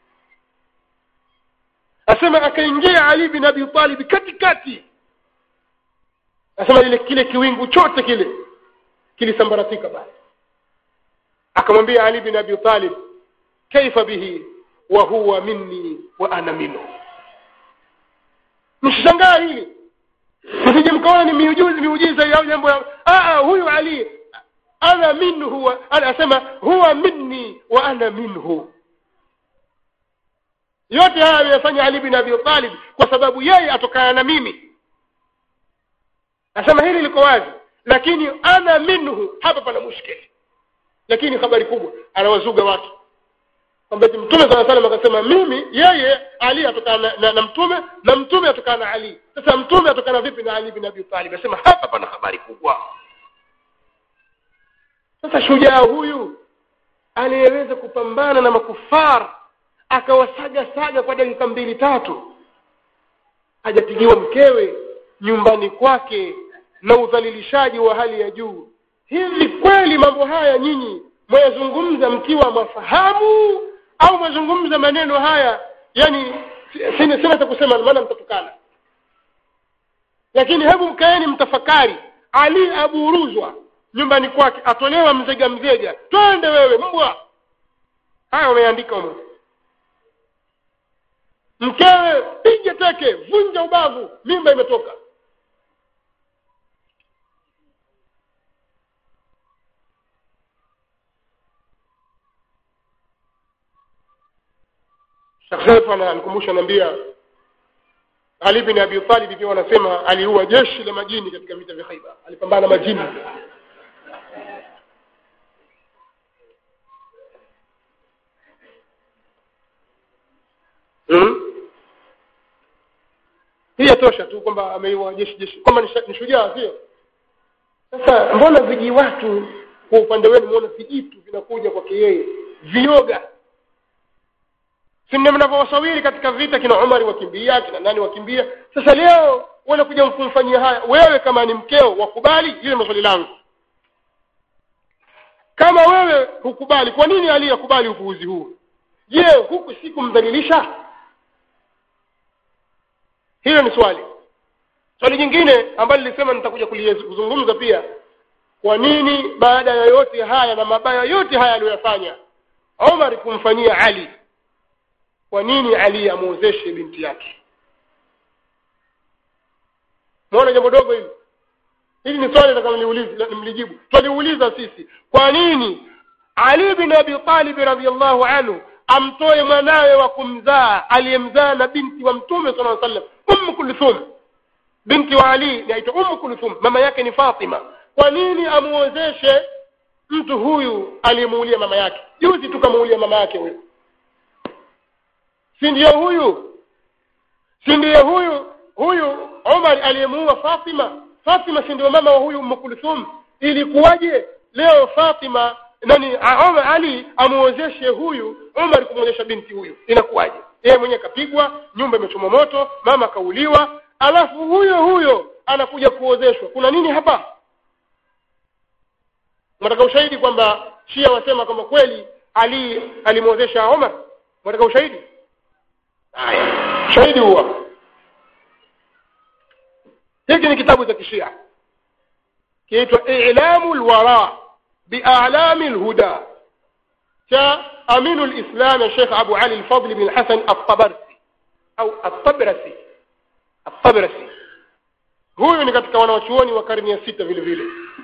asema akaingia ali bin abi talib katikati asema ile kile kiwingu chote kile kilisambaratika basi akamwambia ali bin abi talib kaifa bihi wa huwa minni wa ana minhu msishangaa hili msije mkaona ni miujiza miujiza au jambo ah huyu ali ana minhu anasema huwa minni wa ana minhu yote haya ameyafanya ali bin abi talib kwa sababu yeye atokana na mimi nasema hili liko wazi lakini ana minhu hapa pana mushkili lakini habari kubwa anawazuga watu kwamba mtume saa salam akasema mimi yeye ali atokana na, na, na mtume na mtume atokana na ali sasa mtume atokana vipi na ali bin abi talib anasema hapa pana habari kubwa sasa shujaa huyu anayeweza kupambana na makufar akawasaga saga kwa dakika mbili tatu hajapigiwa mkewe nyumbani kwake na udhalilishaji wa hali ya juu hivi kweli mambo haya nyinyi mwayazungumza mkiwa mafahamu au mwazungumza maneno haya yani sina sina cha kusema maana mtatukana lakini hebu mkaeni mtafakari ali aburuzwa nyumbani kwake atolewa mzega mzega twende wewe mbwa haya wameandika umo mkewe pige teke vunja ubavu mimba imetoka shekhetu ananikumbusha naambia ali bin abi talib pia wanasema aliua jeshi la majini katika vita vya khaiba alipambana majini hmm? hii yatosha tu kwamba ameiua jeshi jeshi kwamba ni shujaa sio sasa mbona viji watu kwa upande wenu muona vijitu vinakuja kwake yeye vioga si mnavyowasawiri katika vita kina umari wakimbia kina nani wakimbia sasa leo wanakuja kumfanyia haya wewe kama ni mkeo wakubali ile maswali langu kama wewe hukubali kwa nini ali yakubali upuuzi huu je huku si kumdhalilisha hilo ni swali swali jingine ambalo nilisema nitakuja kuzungumza pia kwa nini baada ya yote haya na mabaya yote haya aliyoyafanya Omar kumfanyia Ali kwa nini Ali amwozeshe binti yake muona jambo dogo hili hili ni swali nataka nimlijibu twaliuliza sisi kwa nini Ali bin Abi Talib radhiallahu anhu amtoe mwanawe wa kumzaa aliyemzaa na binti wa mtume sallallahu alaihi wasallam Umm Kulthum binti wa Ali naitwa Umm Kulthum mama yake ni Fatima kwa nini amuozeshe mtu huyu aliyemuulia mama yake juzi tukamuulia mama yake huyu si ndiyo huyu si ndiye huyu huyu Umar aliyemuua Fatima Fatima si ndio mama wa huyu Umm Kulthum ilikuwaje leo Fatima nani Umar Ali amuozeshe huyu Umar kumuozesha binti huyu inakuwaje yeye mwenyewe kapigwa nyumba imechoma moto mama kauliwa alafu huyo huyo anakuja kuozeshwa kuna nini hapa mnataka ushahidi kwamba Shia wasema kwamba kweli Ali alimwozesha Umar mnataka ushahidi haya shahidi huwa hiki ni kitabu cha kishia kiitwa ilamu lwara bialami lhuda cha aminu lislam ya shekh abu ali lfadli bin hasan altabarsi au altabrasi altabrasi huyu ni katika wanawachuoni wa karne ya sita vile vile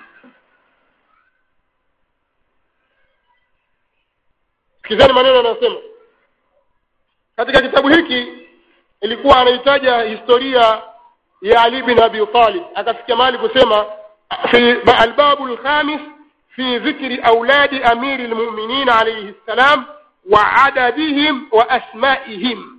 sikizani maneno anayosema katika kitabu hiki ilikuwa anahitaja historia ya ali bin abi talib akafikia mahali kusema fi albabu lkhamis fi dhikri auladi amiri lmuminin alaihi ssalam wa adadihim wa asmaihim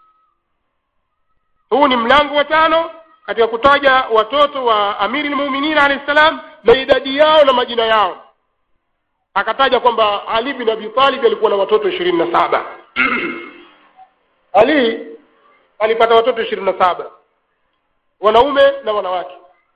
huu ni mlango wa tano katika kutaja watoto wa amiri lmuminin alaihi ssalam na idadi yao na majina yao akataja kwamba ali bin abi talib alikuwa na watoto ishirini na saba ali alipata watoto ishirini na saba wanaume na wanawake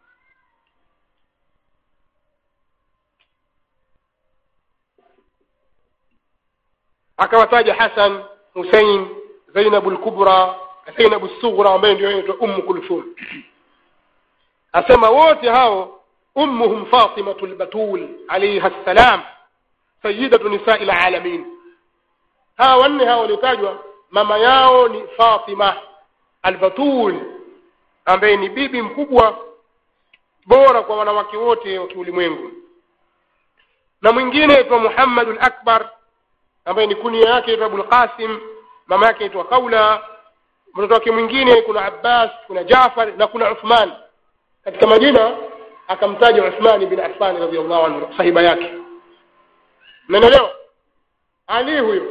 akawataja hasan husein zainabu lkubra zainabu sughra ambaye ndio inaitwa ummu kulthum asema wote hao ummuhum fatimatu lbatul alaiha ssalam sayidatu nisai lalamin hawa wanne hawa waliotajwa mama yao ni fatima albatul ambaye ni bibi mkubwa bora kwa wanawake wote wa kiulimwengu na mwingine aitwa muhammadu lakbar ambaye ni kunia yake aitwa abulqasim mama yake aitwa kaula mtoto wake mwingine kuna abbas kuna jafar na kuna uthman katika majina akamtaja uthmani bin affani radiallahu anhu sahiba yake menelewa ali huyo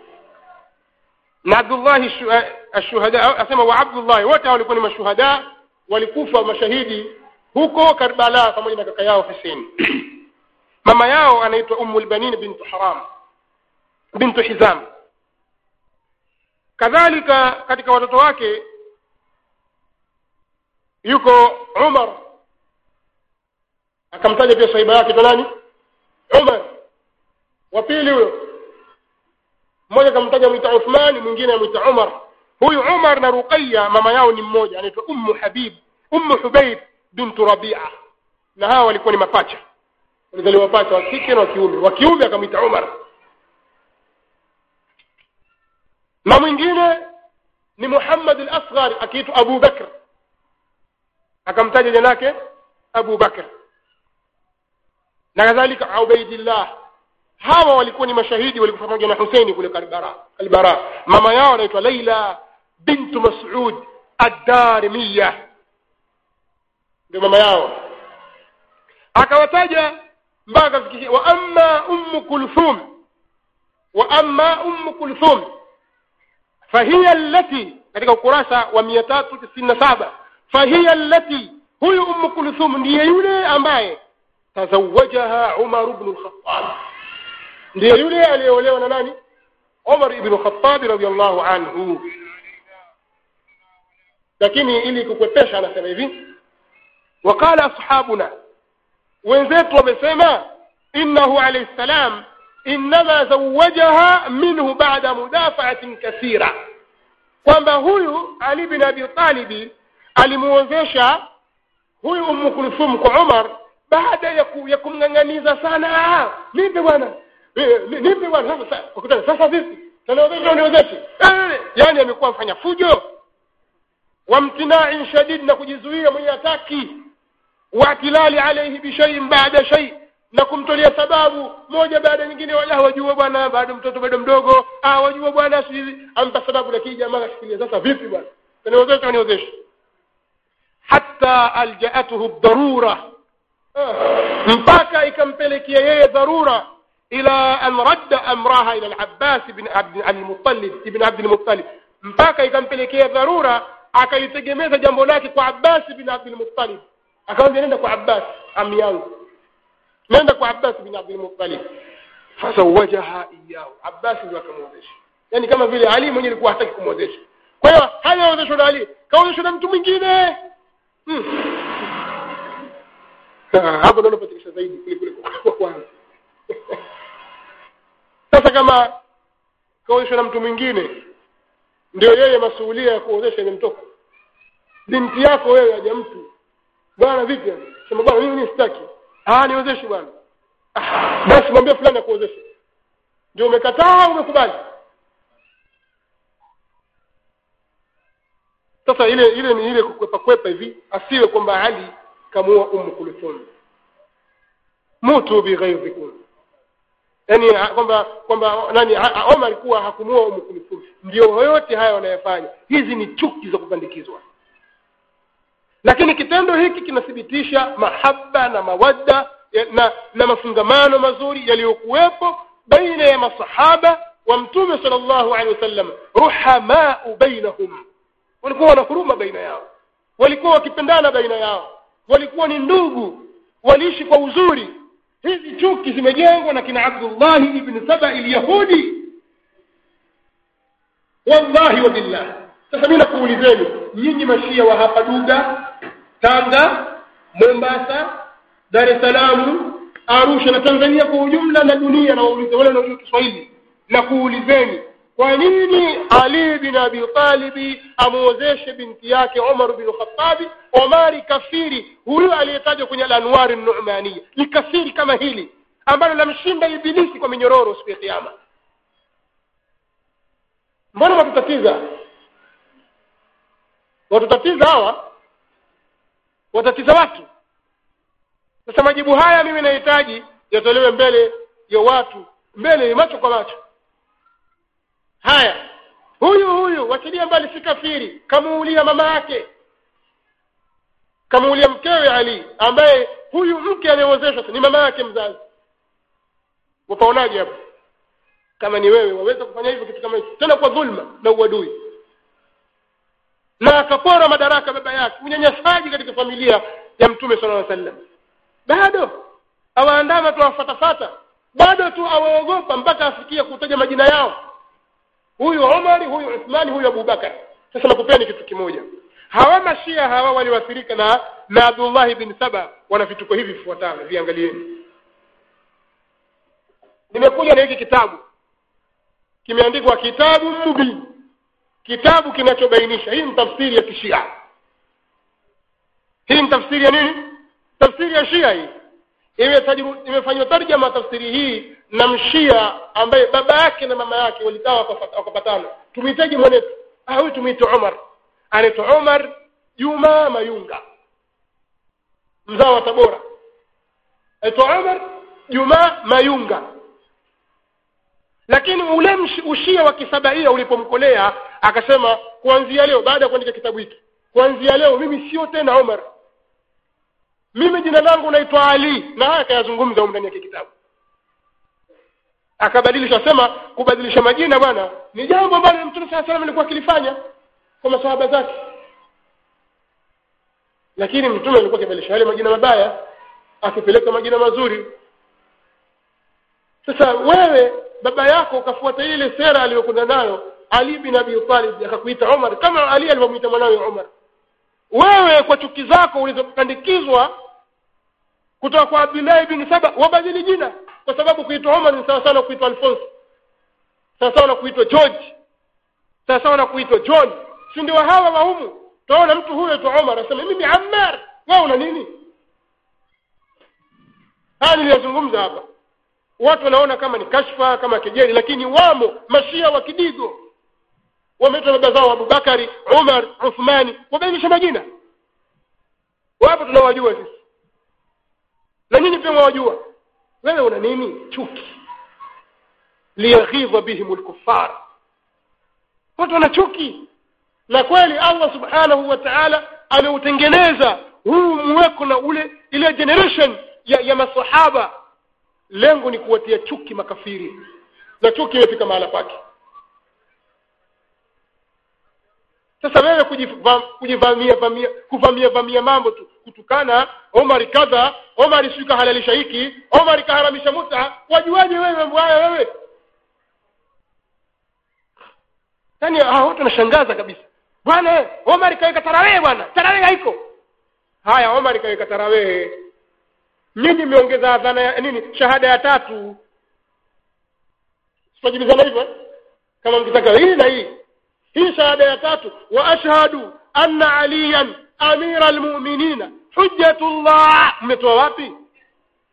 na abdullahi ashuhada asema wa abdullahi wote hao walikuwa ni mashuhada walikufa mashahidi huko karbala pamoja na kaka yao husein mama yao anaitwa ummu lbanin bintu haram bintu hizam kadhalika katika watoto wake yuko umar akamtaja pia sahiba yake to nani umar wa pili huyo mmoja akamtaja mwita uthman mwingine amwita umar huyu umar na ruqaya mama yao ni mmoja anaitwa ummu habib ummu hubaib bintu rabia na hawa walikuwa ni mapacha walizaliwa pacha wa kike na wa kiume wa kiume akamwita umar na mwingine ni muhammad al-asghar akiitwa abu bakr akamtaja jina lake abu bakr na kadhalika ubaidillah hawa walikuwa ni mashahidi walikufa pamoja na huseini kule kalbara kalbara mama yao anaitwa laila bintu masud addarimiya ndio mama yao akawataja mpaka kafikishia wa amma ummu kulthum wa amma ummu kulthum fahiya allati katika ukurasa wa mia tatu tisini na saba fahiya allati huyu ummu kulthum ndiye yule ambaye tazawajaha umaru bnu lkhatab ndiye yule aliyeolewa na nani umar ibnu khatabi radiallahu anhu lakini ili kukwepesha anasema hivi waqala ashabuna wenzetu wamesema innahu alayhi salam innama zawajaha minhu bada mudafaatin kathira kwamba huyu ali bin abi talibi alimuozesha huyu ummu kulthum kwa umar baada ya, ku, ya kumng'ang'aniza sana nipe bwana nipe bwana sasa sasa vipi tanaozesha uniozeshe yani amekuwa mfanya fujo wamtinain shadid na kujizuia mwenye hataki waatilali alaihi bishaiin baada shai na kumtolea sababu moja baada nyingine wala wajua bwana bado mtoto bado mdogo ah wajua bwana sisi ampa sababu lakini jamaa kashikilia sasa vipi bwana taniozesha niozeshe hatta aljaatuhu dharura mpaka ikampelekea yeye dharura ila an radda amraha ila al-Abbas ibn Abd al-Muttalib ibn Abd al-Muttalib mpaka ikampelekea dharura akalitegemeza jambo lake kwa Abbas ibn Abd al-Muttalib akamwambia nenda kwa Abbas ami yangu nenda kwa Abbas ibn Abd al-Muttalib fazawajaha iyahu Abbas ndio akamwozesha yani kama vile Ali mwenyewe alikuwa hataki kumwozesha kwa hiyo hajaozeshwa na Ali kaozeshwa na mtu mwingine hmm. hapo ndio unapatikisha zaidi kule kule kwa kwanza sasa kama kaozeshwa na mtu mwingine ndio yeye masuhulia ya kuozesha imemtoka binti yako wewe aja mtu bwana vipi sema bwana mimi sitaki ah niwezeshe bwana ah, basi mwambie fulani akuwezeshe ndio umekataa au umekubali sasa ile ile ni ile kukwepa kwepa hivi asiwe kwamba ali kamua ummu kulthum mutu bighaidhikum yani kwamba kwamba nani Omar alikuwa hakumua ummu kulthum ndio yote haya wanayofanya hizi ni chuki za kupandikizwa lakini kitendo hiki kinathibitisha mahaba na mawadda na, na mafungamano mazuri yaliyokuwepo baina ya masahaba wa mtume sallallahu alaihi wasallam ruhamau bainahum walikuwa wana huruma baina yao walikuwa wakipendana baina yao walikuwa ni ndugu waliishi kwa uzuri hizi chuki zimejengwa na kina Abdullah ibn Saba al-Yahudi wallahi wa billah sasa mimi nakuulizeni nyinyi mashia wa hapa Duga Tanga Mombasa Dar es Salaam Arusha na Tanzania kwa ujumla na dunia na waulize wale wanaojua Kiswahili na kuulizeni kwa nini Ali bin Abi Talib amuozeshe binti yake Umar bin Khattab Omari kafiri huyu aliyetajwa kwenye al-Anwar an-Nu'maniyya ni kafiri kama hili ambalo lamshinda ibilisi kwa minyororo siku ya kiyama mbona watutatiza watutatiza hawa watatiza watu sasa majibu haya mimi nahitaji yatolewe mbele ya watu mbele macho kwa macho haya huyu huyu wachilia mbali si kafiri kamuulia mama yake kamuulia mkewe Ali ambaye huyu mke aliyewezeshwa ni mama yake mzazi wapaonaje hapo kama ni wewe waweza kufanya hivyo kitu kama hicho tena kwa dhulma na uadui na akapora madaraka baba yake unyanyasaji katika familia ya mtume sallallahu alaihi wasallam bado awaandama tu awafatafata bado tu awaogopa mpaka afikie kutaja majina yao huyu Umar huyu Uthmani huyu Abubakar sasa nakupeni kitu kimoja hawa mashia hawa waliwathirika na na Abdullah bin Saba wana vituko hivi vifuatavyo viangalieni nimekuja na hiki kitabu kimeandikwa kitabu mubin kitabu kinachobainisha hii ni tafsiri ya kishia hii ni tafsiri ya nini tafsiri ya shia hii imefanywa tarjama tafsiri hii na mshia ambaye baba yake na mama yake walikaa wakapatana tumhitaji mwanetu ah huyu tumwite Umar anaitwa Umar Juma Mayunga mzao wa Tabora aitwa Umar Juma Mayunga lakini ule ushia wa kisabaia ulipomkolea akasema kuanzia leo baada ya kuandika kitabu hiki kuanzia leo mimi sio tena Umar mimi jina langu naitwa Ali na haya akayazungumza ndani ya kitabu akabadilisha sema kubadilisha majina bwana ni jambo ambalo mtume saa salam alikuwa akilifanya kwa masahaba zake lakini mtume alikuwa akibadilisha yale majina mabaya akipeleka majina mazuri sasa wewe baba yako ukafuata ile sera aliyokuwa nayo Ali bin Abi Talib akakuita Umar kama Ali alivyomuita mwanawe Umar wewe kwa chuki zako ulizopandikizwa kutoka kwa Abdullah bin Saba wabadili jina kwa sababu kuitwa Umar ni sawa sawa na kuitwa Alphonse sawa sawa na kuitwa George sawa sawa na kuitwa John si ndio hawa wa humu tunaona mtu huyo aitwa Umar anasema mimi Ammar wewe una nini haya niliyazungumza hapa watu wanaona kama ni kashfa kama kejeli lakini wamo mashia wa kidigo wameitwa baba zao Abubakari Umar Uthmani wabadilisha majina wapo tunawajua sisi na nyinyi pia mwajua wewe una nini chuki liyaghidha bihim alkuffar watu wana chuki na kweli Allah subhanahu wa ta'ala ameutengeneza huu mweko na ule ile generation ya, ya masahaba lengo ni kuwatia chuki makafiri na chuki imefika mahala pake sasa wewe kujivamia vamia kuvamia vamia mambo tu kutukana Omar kadha Omar sio kahalalisha hiki Omar kaharamisha muta wajuaje wewe mambo haya wewe yani hao watu wanashangaza kabisa bwana Omar kaweka tarawih bwana tarawih haiko haya Omar kaweka tarawih nyinyi mmeongeza adhana ya nini shahada ya tatu sijibizana hivyo kama mkitaka hii na hii hii shahada ya tatu wa ashhadu anna aliyan amira almu'minina hujjatullah mmetoa wapi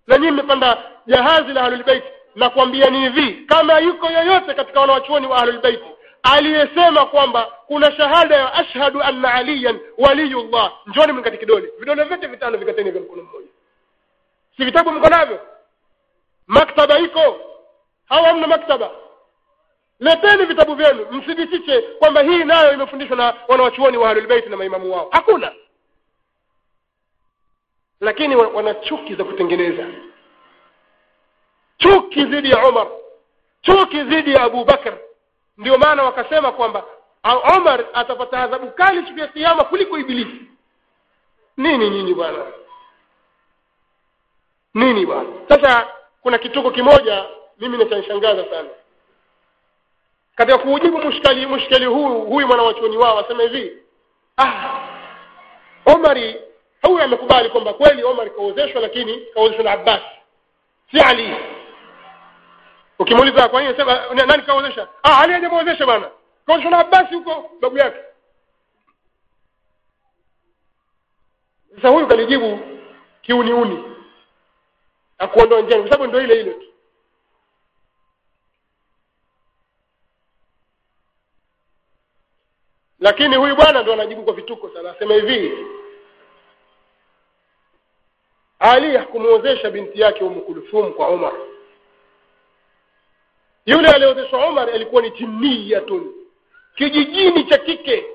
na nyinyi mmepanda jahazi la ahlulbeiti na kuambiani hivi kama yuko yoyote katika wanawachuoni wa ahlulbeiti aliyesema kwamba kuna shahada ya ashhadu anna aliyan waliyullah njoni mkati kidole vidole vyote vitano vikateni vya mkono mmoja si vitabu mko navyo maktaba iko hawa hamna maktaba leteni vitabu vyenu mthibitishe kwamba hii nayo imefundishwa na wanawachuoni wa ahlulbeiti na maimamu wao hakuna lakini wa- wana chuki za kutengeneza chuki dhidi ya umar chuki dhidi ya abu bakr ndio maana wakasema kwamba a- umar atapata adhabu kali siku ya kiama kuliko ibilisi nini nyinyi bwana nini bwana sasa kuna kituko kimoja mimi nachanishangaza sana katika kuujibu mushkali mushkali huu huyu mwanawachuoni wao asema hivi ah omari huyu amekubali kwamba kweli omar kaozeshwa lakini kaozeshwa na abbas si ali ukimuuliza kwa nini sema "Ni- nani kaozesha ah ali hajamuozesha bwana kaozeshwa na abbas huko babu yake sasa huyu kalijibu kiuniuni akuondoa njiani kwa sababu ndio ile ile tu lakini huyu bwana ndo anajibu kwa vituko sana asema hivi ali hakumuozesha binti yake umu kulthum kwa umar yule aliozeshwa umar alikuwa ni jinniyatun kijijini cha kike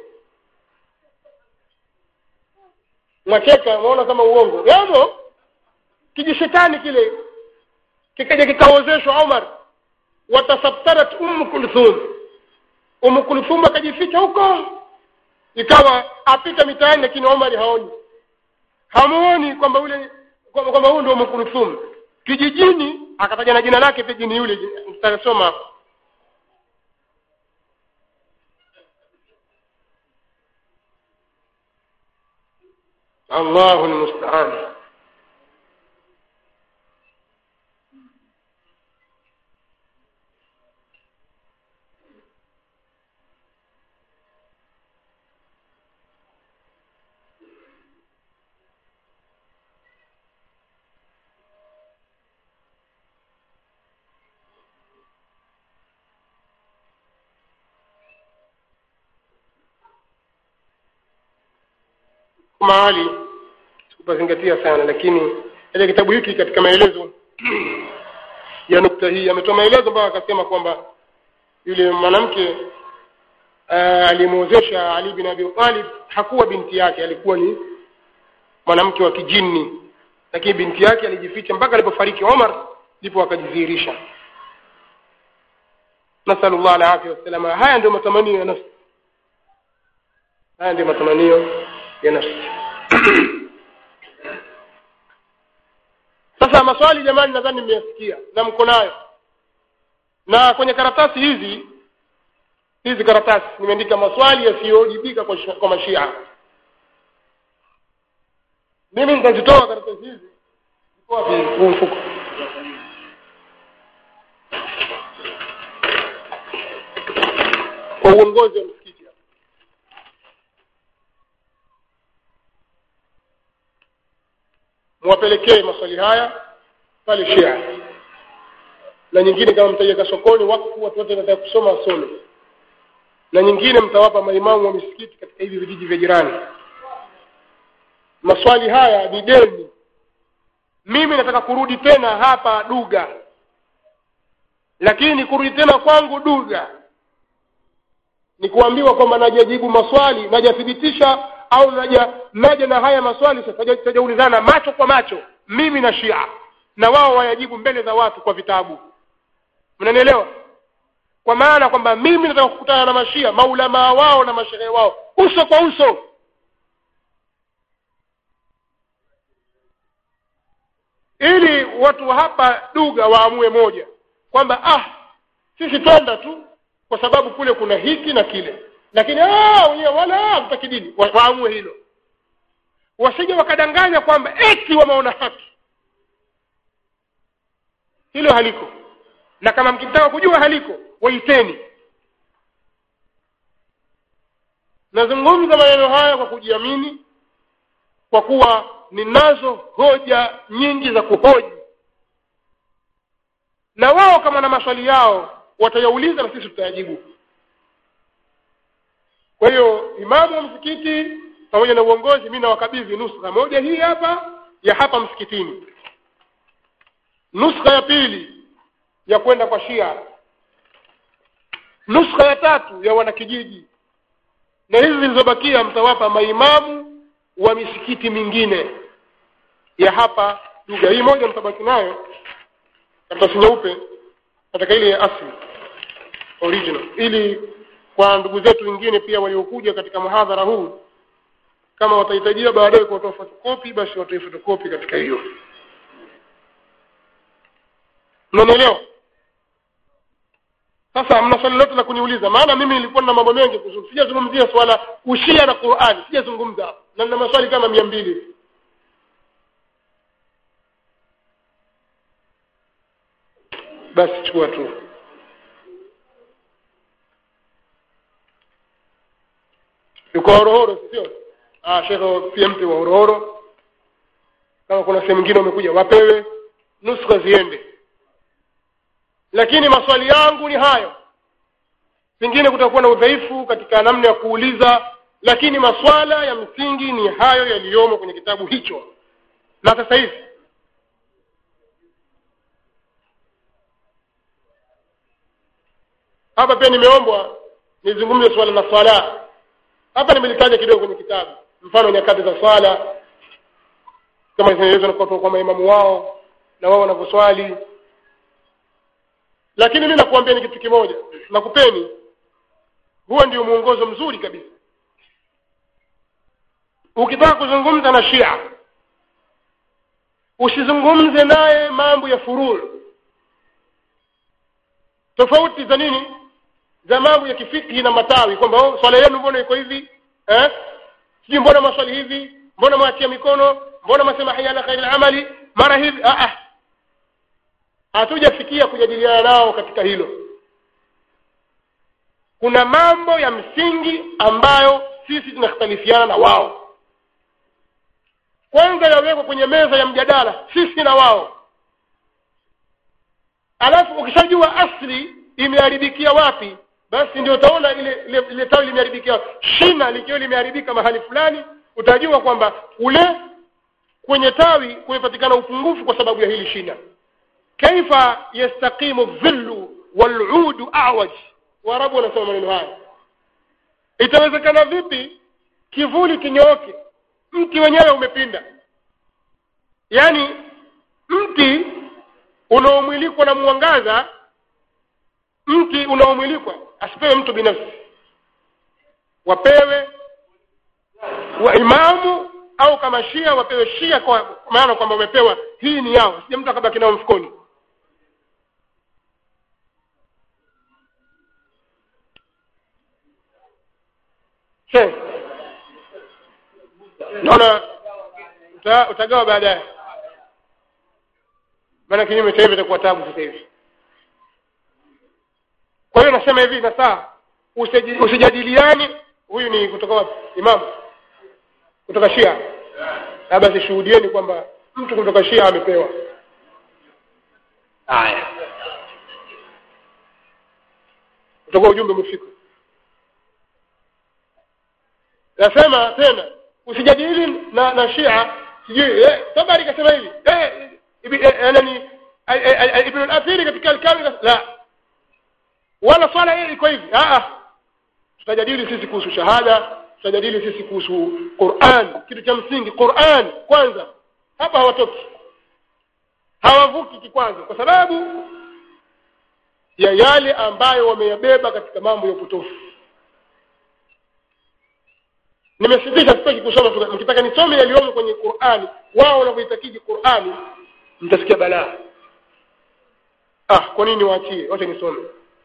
mwacheka unaona kama uongo yamo kijishetani kile kikaja kikaozeshwa umar watasabtarat umu kulthum umu kulthum akajificha huko ikawa apita mitaani lakini omari haoni hamuoni kwamba ule kwamba kwamba huyu ndio umu kulthum kijijini akataja na jina lake pia jini yule tutasoma hapo allahu lmustaan mahali sikupazingatia sana lakini ile kitabu hiki katika maelezo ya nukta hii ametoa maelezo mpaka akasema kwamba yule mwanamke uh, aliyemwozesha ali bin abi talib hakuwa binti yake alikuwa ni mwanamke wa kijini lakini binti yake alijificha mpaka alipofariki omar ndipo akajidhihirisha nasalullah alafia wassalama haya ndio matamanio ya nafsi haya ndio matamanio ya nafsi sasa maswali jamani nadhani mmeyasikia na mko nayo na kwenye karatasi hizi hizi karatasi nimeandika maswali yasiyojibika kwa, shi- kwa mashia mimi nitazitoa karatasi hizi Ziko wapi huu mfuko kwa uongozi wa msikiti hapa mwapelekee maswali haya pale shia na nyingine kama mtaiweka sokoni wakfu watu wote wanataka kusoma wasome na nyingine mtawapa maimamu wa misikiti katika hivi vijiji vya jirani maswali haya ni deni mimi nataka kurudi tena hapa duga lakini kurudi tena kwangu duga ni kuambiwa kwamba najajibu maswali najathibitisha au naja naja na haya maswali sasa taja- tajaulizana macho kwa macho mimi na shia na wao wayajibu mbele za watu kwa vitabu mnanielewa kwa maana kwamba mimi nataka kukutana na mashia maulamaa wao na mashehe wao uso kwa uso ili watu hapa duga waamue moja kwamba ah sisi twenda tu kwa sababu kule kuna hiki na kile lakini ah wenyewe wala hawataki dini Wa- waamue hilo wasije wakadanganya kwamba eti wameona haki hilo haliko na kama mkitaka kujua haliko waiteni nazungumza maneno haya kwa kujiamini kwa kuwa ninazo hoja nyingi za kuhoji na wao kama na maswali yao watayauliza na sisi tutayajibu kwa hiyo imamu wa msikiti pamoja na uongozi mi nawakabidhi nuskha moja hii hapa ya hapa msikitini nuskha ya pili ya kwenda kwa shia nuskha ya tatu ya wanakijiji na hizi zilizobakia mtawapa maimamu wa misikiti mingine ya hapa lugha hii moja mtabaki nayo karatasi nyeupe katika ile ya asli original ili kwa ndugu zetu wengine pia waliokuja katika mhadhara huu kama watahitajia baadaye kuwatoa fotokopi basi watoe fotokopi katika hiyo mnanielewa sasa mna swali lote la kuniuliza maana mimi nilikuwa na mambo mengi kuhusu sijazungumzia swala ushia na qurani sijazungumza hapo na nina maswali kama mia mbili basi chukua tu yuko horohoro sio ah shekhe pia mtu wa horohoro kama kuna sehemu nyingine umekuja wapewe nuskha ziende lakini maswali yangu ni hayo pengine kutakuwa na udhaifu katika namna ya kuuliza lakini maswala ya msingi ni hayo yaliyomo kwenye kitabu hicho na sasa hivi hapa pia nimeombwa nizungumze swala la swala hapa nimelitaja kidogo kwenye kitabu mfano nyakati za swala kama zinaelezwa kutoka kwa maimamu wao na wao wanavyoswali lakini mimi nakuambia ni kitu kimoja nakupeni huo ndio mwongozo mzuri kabisa ukitaka kuzungumza na shia usizungumze naye mambo ya furuu tofauti za nini za mambo ya kifikhi na matawi kwamba oh, swala yenu mbona iko hivi eh sijui mbona maswali hivi mbona mwatia mikono mbona mwasema hayya ala khairil amali mara hivi ah ah hatujafikia kujadiliana nao katika hilo kuna mambo ya msingi ambayo sisi tunakhtalifiana na wao kwanza yawekwa kwenye meza ya mjadala sisi na wao alafu ukishajua asli imeharibikia wapi basi ndio utaona ile ile, ile tawi limeharibikia shina likiwa limeharibika mahali fulani utajua kwamba ule kwenye tawi kumepatikana upungufu kwa sababu ya hili shina kaifa yastaqimu dhillu waludu awaj waarabu wanasema maneno haya itawezekana vipi kivuli kinyooke mti wenyewe umepinda yaani mti unaomwilikwa na mwangaza mti unaomwilikwa asipewe mtu binafsi wapewe wa imamu au kama shia wapewe shia kwa maana kwamba wamepewa hii ni yao sija mtu akabaki nao mfukoni she naona uta, utagawa baadaye maana kinyume cha hivyo itakuwa tabu sasa hivi kwa hiyo nasema hivi na saa usijadiliani huyu ni kutoka wapi imamu kutoka shia na basi shuhudieni kwamba mtu kutoka shia amepewa haya utakuwa ujumbe umefika nasema tena usijadili na na shia sijui eh, tabari kasema hivi eh, yani ibn al-athiri katika al-kamil la wala swala hii iko hivi ah tutajadili sisi kuhusu shahada tutajadili sisi kuhusu Qur'an kitu cha msingi Qur'an kwanza hapa hawatoki hawavuki kikwanza kwa sababu ya yale ambayo wameyabeba katika mambo ya upotofu nimesitisha sitaki kusoma mkitaka nisome yaliyomo kwenye Qur'ani wao wanavyoitakiji Qur'ani mtasikia balaa ah kwa nini waachie wote nisome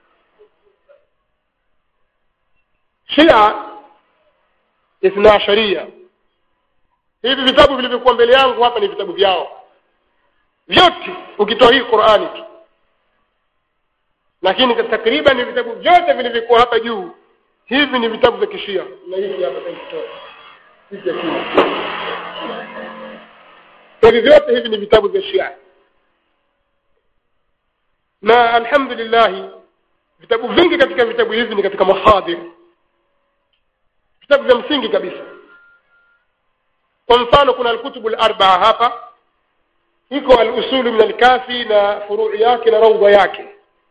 Shia Ithna Sharia hivi vitabu vilivyokuwa mbele yangu hapa ni vitabu vyao vyote ukitoa hii Qur'ani tu lakini takriban ni vitabu vyote vilivyokuwa hapa juu hivi ni vitabu vya kishia na hivi hapa nikitoa hivi hivi vyote hivi ni vitabu vya Shia na alhamdulillah vitabu vingi katika vitabu hivi ni katika mahadir vitabu vya msingi kabisa kwa mfano kuna alkutubu larbaa hapa iko alusulu min alkafi na furui yake na raudha yake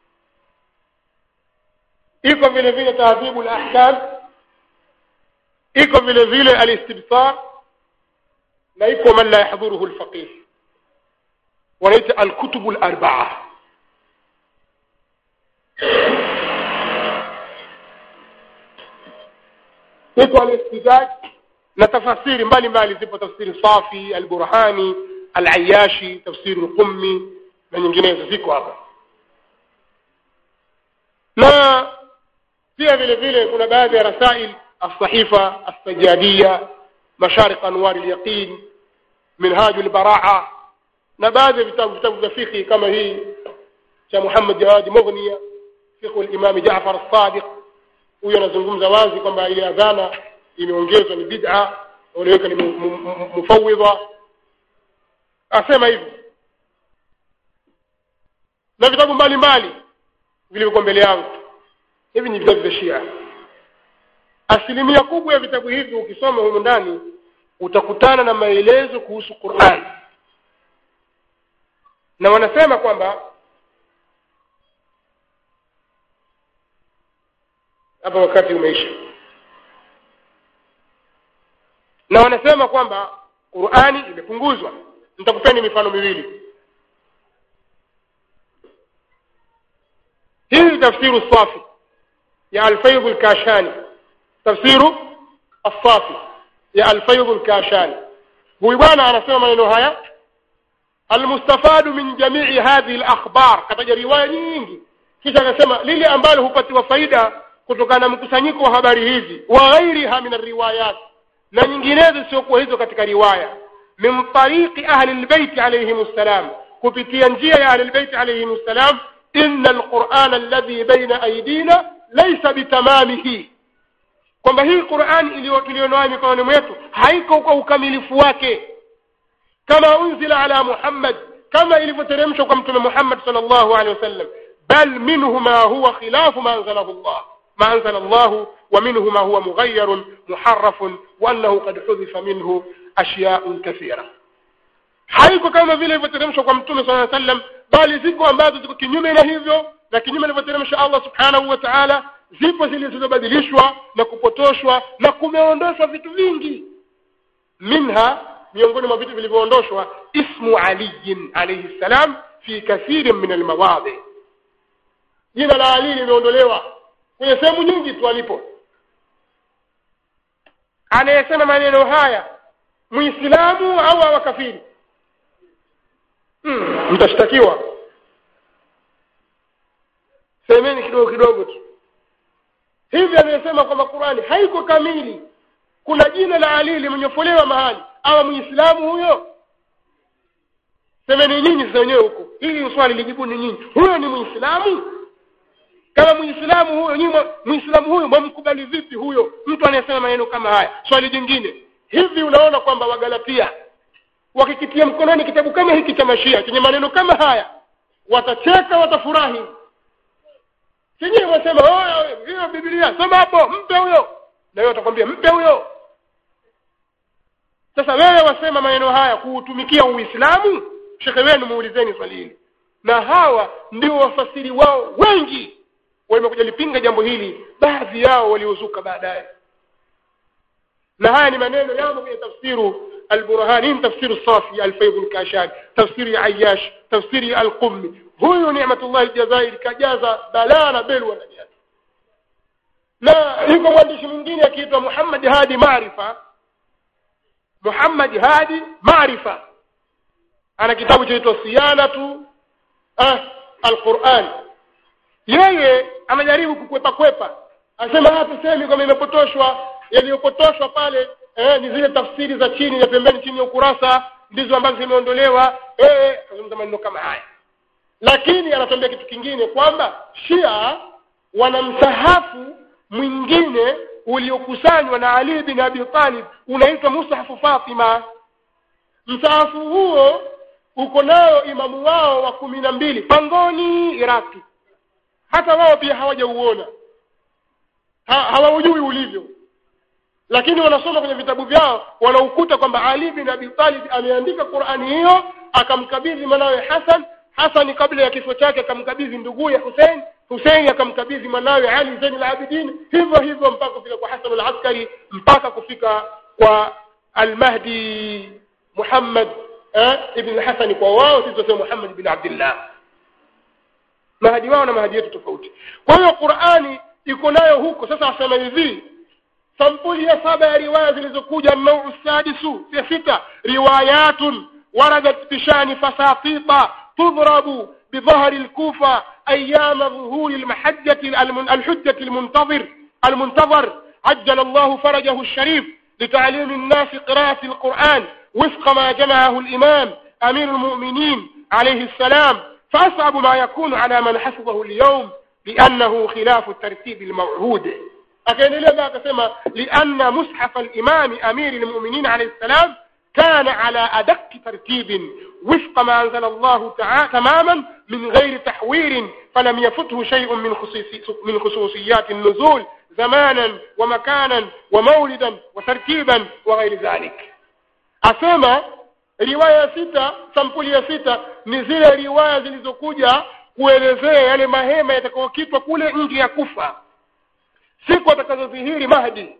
iko vile vile tahdhibu lahkam iko vile vile alistibsar na iko man la yahdhuruhu lfaqih wanaita alkutubu larbaa iko alistizaj na tafasiri mbalimbali zipo tafsiri safi alburhani alayashi tafsiri lqummi na nyinginezo ziko hapa na pia vile vile kuna baadhi ya rasail alsahifa alsajadia masharik anwari lyaqin minhaju lbaraa na baadhi ya vitabu vitabu vya fikhi kama hii cha muhammad jawadi mughniya fikhu limami jafar alsadiq huyo anazungumza wazi kwamba ile adhana imeongezwa ni bid'a waliweka ni mufawidha asema hivyo na vitabu mbalimbali vilivyokuwa mbele yangu hivi ni vitabu vya shia asilimia kubwa ya vitabu hivi ukisoma humu ndani utakutana na maelezo kuhusu quran na wanasema kwamba hapa wakati umeisha na wanasema kwamba qurani imepunguzwa nitakupeni mifano miwili hii ni tafsiru safi ya alfaidhu lkashani tafsiru assafi ya alfaidhu lkashani huyu bwana anasema maneno haya almustafadu min jamii hadhihi lakhbar kataja riwaya nyingi kisha akasema lile ambalo hupatiwa faida kutokana na mkusanyiko wa habari hizi wa ghairiha min alriwayat na nyinginezo siokuwa hizo katika riwaya min tariqi ahli lbeiti alayhim ssalam kupitia njia ya ahli lbeiti alayhim ssalam inna alqurana alladhi baina aidina laysa bitamamihi kwamba hii qurani tuliyonayo mikononi mwetu haiko kwa ukamilifu wake kama unzila ala muhammad kama ilivyoteremshwa kwa mtume muhammad sallallahu alaihi wasallam bal minhu ma huwa khilafu ma anzalahu allah ما أنزل الله ومنه ما هو مغير محرف وأنه قد حذف منه أشياء كثيرة haiko kama vile ilivyoteremshwa kwa mtume saa sallam bali ziko ambazo ziko kinyume na hivyo na kinyume alivyoteremsha allah subhanahu wa taala zipo zilizobadilishwa na kupotoshwa na kumeondoshwa vitu vingi minha miongoni mwa vitu vilivyoondoshwa ismu aliyin alaihi ssalam fi kathirin min almawadhi jina la ali limeondolewa kwenye sehemu nyingi tu alipo anayesema maneno haya muislamu au awakafiri hmm, mtashtakiwa semeni kidogo kidogo tu hivi anayesema kwamba qurani haiko kamili kuna jina la ali limenyofolewa mahali awa muislamu huyo semeni nyinyi sasa wenyewe huko hili swali lijibuni nyinyi huyo ni muislamu kama muislamu huyo nyinyi muislamu huyo mwamkubali vipi huyo mtu anayesema maneno kama haya swali jingine hivi unaona kwamba wagalatia wakikitia mkononi kitabu kama hiki cha mashia chenye maneno kama haya watacheka watafurahi chenyewe wasema hiyo biblia soma hapo mpe huyo na hiyo watakwambia mpe huyo sasa wewe wasema maneno haya kuutumikia uislamu shekhe wenu muulizeni swali hili na hawa ndio wafasiri wao wengi wamekuja lipinga jambo hili baadhi yao waliozuka baadaye na haya ni maneno yamo kwenye tafsiru البرهان إن تفسير الصافي الفيض الكاشان تفسير عياش تفسير القمي هو نعمة الله الجزائر كجازة بلانا بلوى نجاز na yuko mwandishi mwingine akiitwa muhammad hadi maarifa muhammad hadi maarifa ana kitabu chaitwa siyanatu ah, alquran yeye anajaribu kukwepa kwepa anasema hatusemi kwamba imepotoshwa yaliyopotoshwa pale eh, ni zile tafsiri za chini ya pembeni chini ya ukurasa ndizo ambazo zimeondolewa eh, azungumza maneno kama haya lakini anatuambia kitu kingine kwamba shia wana msahafu mwingine uliokusanywa na ali bin abi talib unaitwa mushafu fatima msahafu huo uko nayo imamu wao wa kumi na mbili pangoni iraki hata wao pia hawajauona ha, hawaujui ulivyo lakini wanasoma kwenye vitabu vyao wanaukuta kwamba ali bin abi talib ameandika qurani hiyo akamkabidhi mwanawe hasan hasani kabla ya kifo chake akamkabidhi nduguye husein husein akamkabidhi mwanawe ali zain labidin hivyo hivyo mpaka kufika kwa hasan alaskari mpaka kufika kwa almahdi muhammad eh, ibn hasani kwa wao sisi tunasema muhammad bin abdillah mahadi wao na mahadi yetu tofauti kwa hiyo qurani iko nayo huko sasa wasema hivi sampuli ya saba ya riwaya zilizokuja nau sadisu ya sita riwayatun waradat bishani fasatita tudhrabu بظهر الكوفة أيام ظهور المحجة الحجة المنتظر المنتظر عجل الله فرجه الشريف لتعليم الناس قراءة القرآن وفق ما جمعه الإمام أمير المؤمنين عليه السلام فأصعب ما يكون على من حفظه اليوم لأنه خلاف الترتيب الموعود akaendelea baa akasema lianna mushafa limami amiri lmuminin alaihi ssalam kana ala adaqi tartibin wifqa ma anzala llahu tamaman min ghairi tahwirin falam yafuthu shay'un min min khususiyati النزول زمانا ومكانا ومولدا وترتيبا وغير ذلك asema riwaya ya sita sampuli ya sita ni zile riwaya zilizokuja kuelezea yale mahema yatakayokitwa kule nje ya kufa siku atakazodhihiri mahdi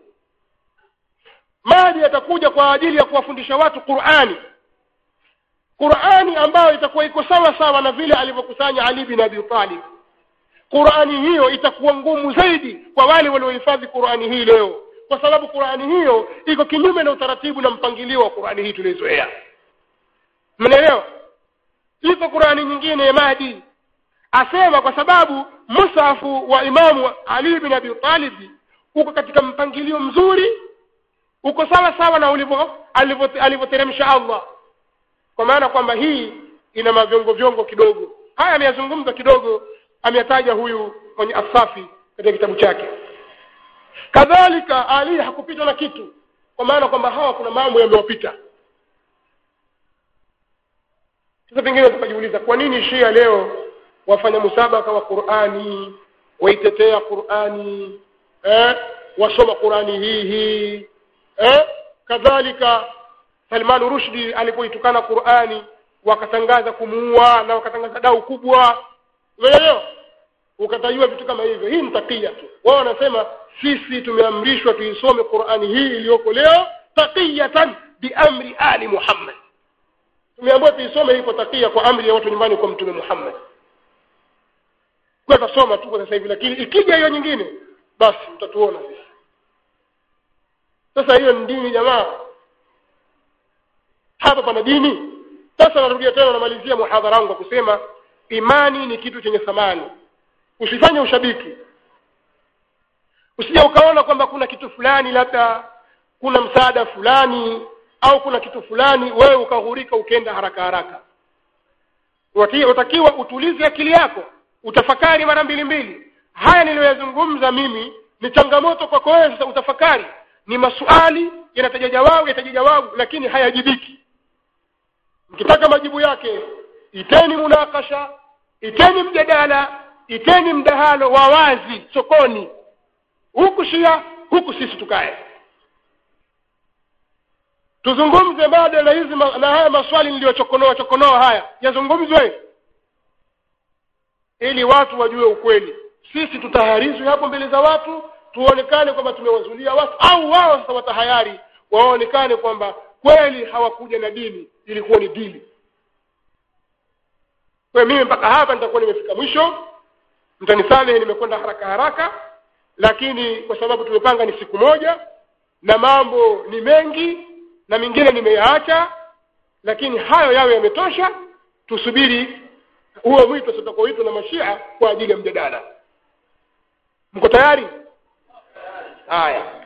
mahdi atakuja kwa ajili ya kuwafundisha watu qurani qurani ambayo itakuwa iko sawa sawa na vile alivyokusanya ali bin abi talib qurani hiyo itakuwa ngumu zaidi kwa wale waliohifadhi qurani hii leo kwa sababu qurani hiyo iko kinyume na utaratibu na mpangilio wa qurani hii tuliozoea mnaelewa iko qurani nyingine ya mahdi asema kwa sababu musafu wa imamu ali bin abi talib uko katika mpangilio mzuri uko sawa sawa na ulivyo alivyoteremsha allah kwa maana kwamba hii ina mavyongo vyongo kidogo haya ameyazungumza kidogo ameyataja huyu mwenye asafi katika kitabu chake kadhalika ali hakupitwa na kitu kwa maana kwamba hawa kuna mambo yamewapita sasa pengine tukajiuliza kwa nini shia leo wafanya musabaka wa qurani waitetea qurani eh? wasoma qurani hii hii eh? kadhalika salman rushdi alipoitukana qurani wakatangaza kumuua na wakatangaza dau kubwa umeelewa ukatajiwa vitu kama hivyo hii ni takia tu wao wanasema sisi tumeamrishwa tuisome qurani hii iliyoko leo taqiyatan biamri ali muhammad tumeambiwa tuisome hii kwa takia kwa amri ya watu nyumbani kwa mtume muhammad kwa tasoma tu kwa sasa hivi lakini ikija hiyo nyingine basi mtatuona sisi sasa hiyo ni dini jamaa hapa pana dini sasa narudia tena namalizia muhadhara wangu kwa kusema imani ni kitu chenye thamani usifanye ushabiki usije ukaona kwamba kuna kitu fulani labda kuna msaada fulani au kuna kitu fulani wewe ukaghurika ukaenda haraka haraka watakiwa utulize akili yako utafakari mara mbili mbili haya niliyoyazungumza mimi ni changamoto kwako wewe sasa utafakari ni maswali yanataja jawabu yataja jawabu lakini hayajibiki mkitaka majibu yake iteni munakasha iteni mjadala iteni mdahalo wa wazi sokoni huku shia huku sisi tukae tuzungumze badala hizi na haya maswali niliyochokonoa chokonoa haya yazungumzwe ili watu wajue ukweli sisi tutaharizwe hapo mbele za watu tuonekane kwamba tumewazulia watu au wao sasa watahayari waonekane kwamba kweli hawakuja na dini ilikuwa ni dini kwa mimi mpaka hapa nitakuwa nimefika mwisho mtanisamehe nimekwenda haraka haraka lakini kwa sababu tumepanga ni siku moja na mambo ni mengi na mengine nimeyaacha lakini hayo yawe yametosha tusubiri huo mwito utakaoitwa na mashia kwa ajili ya mjadala mko tayari haya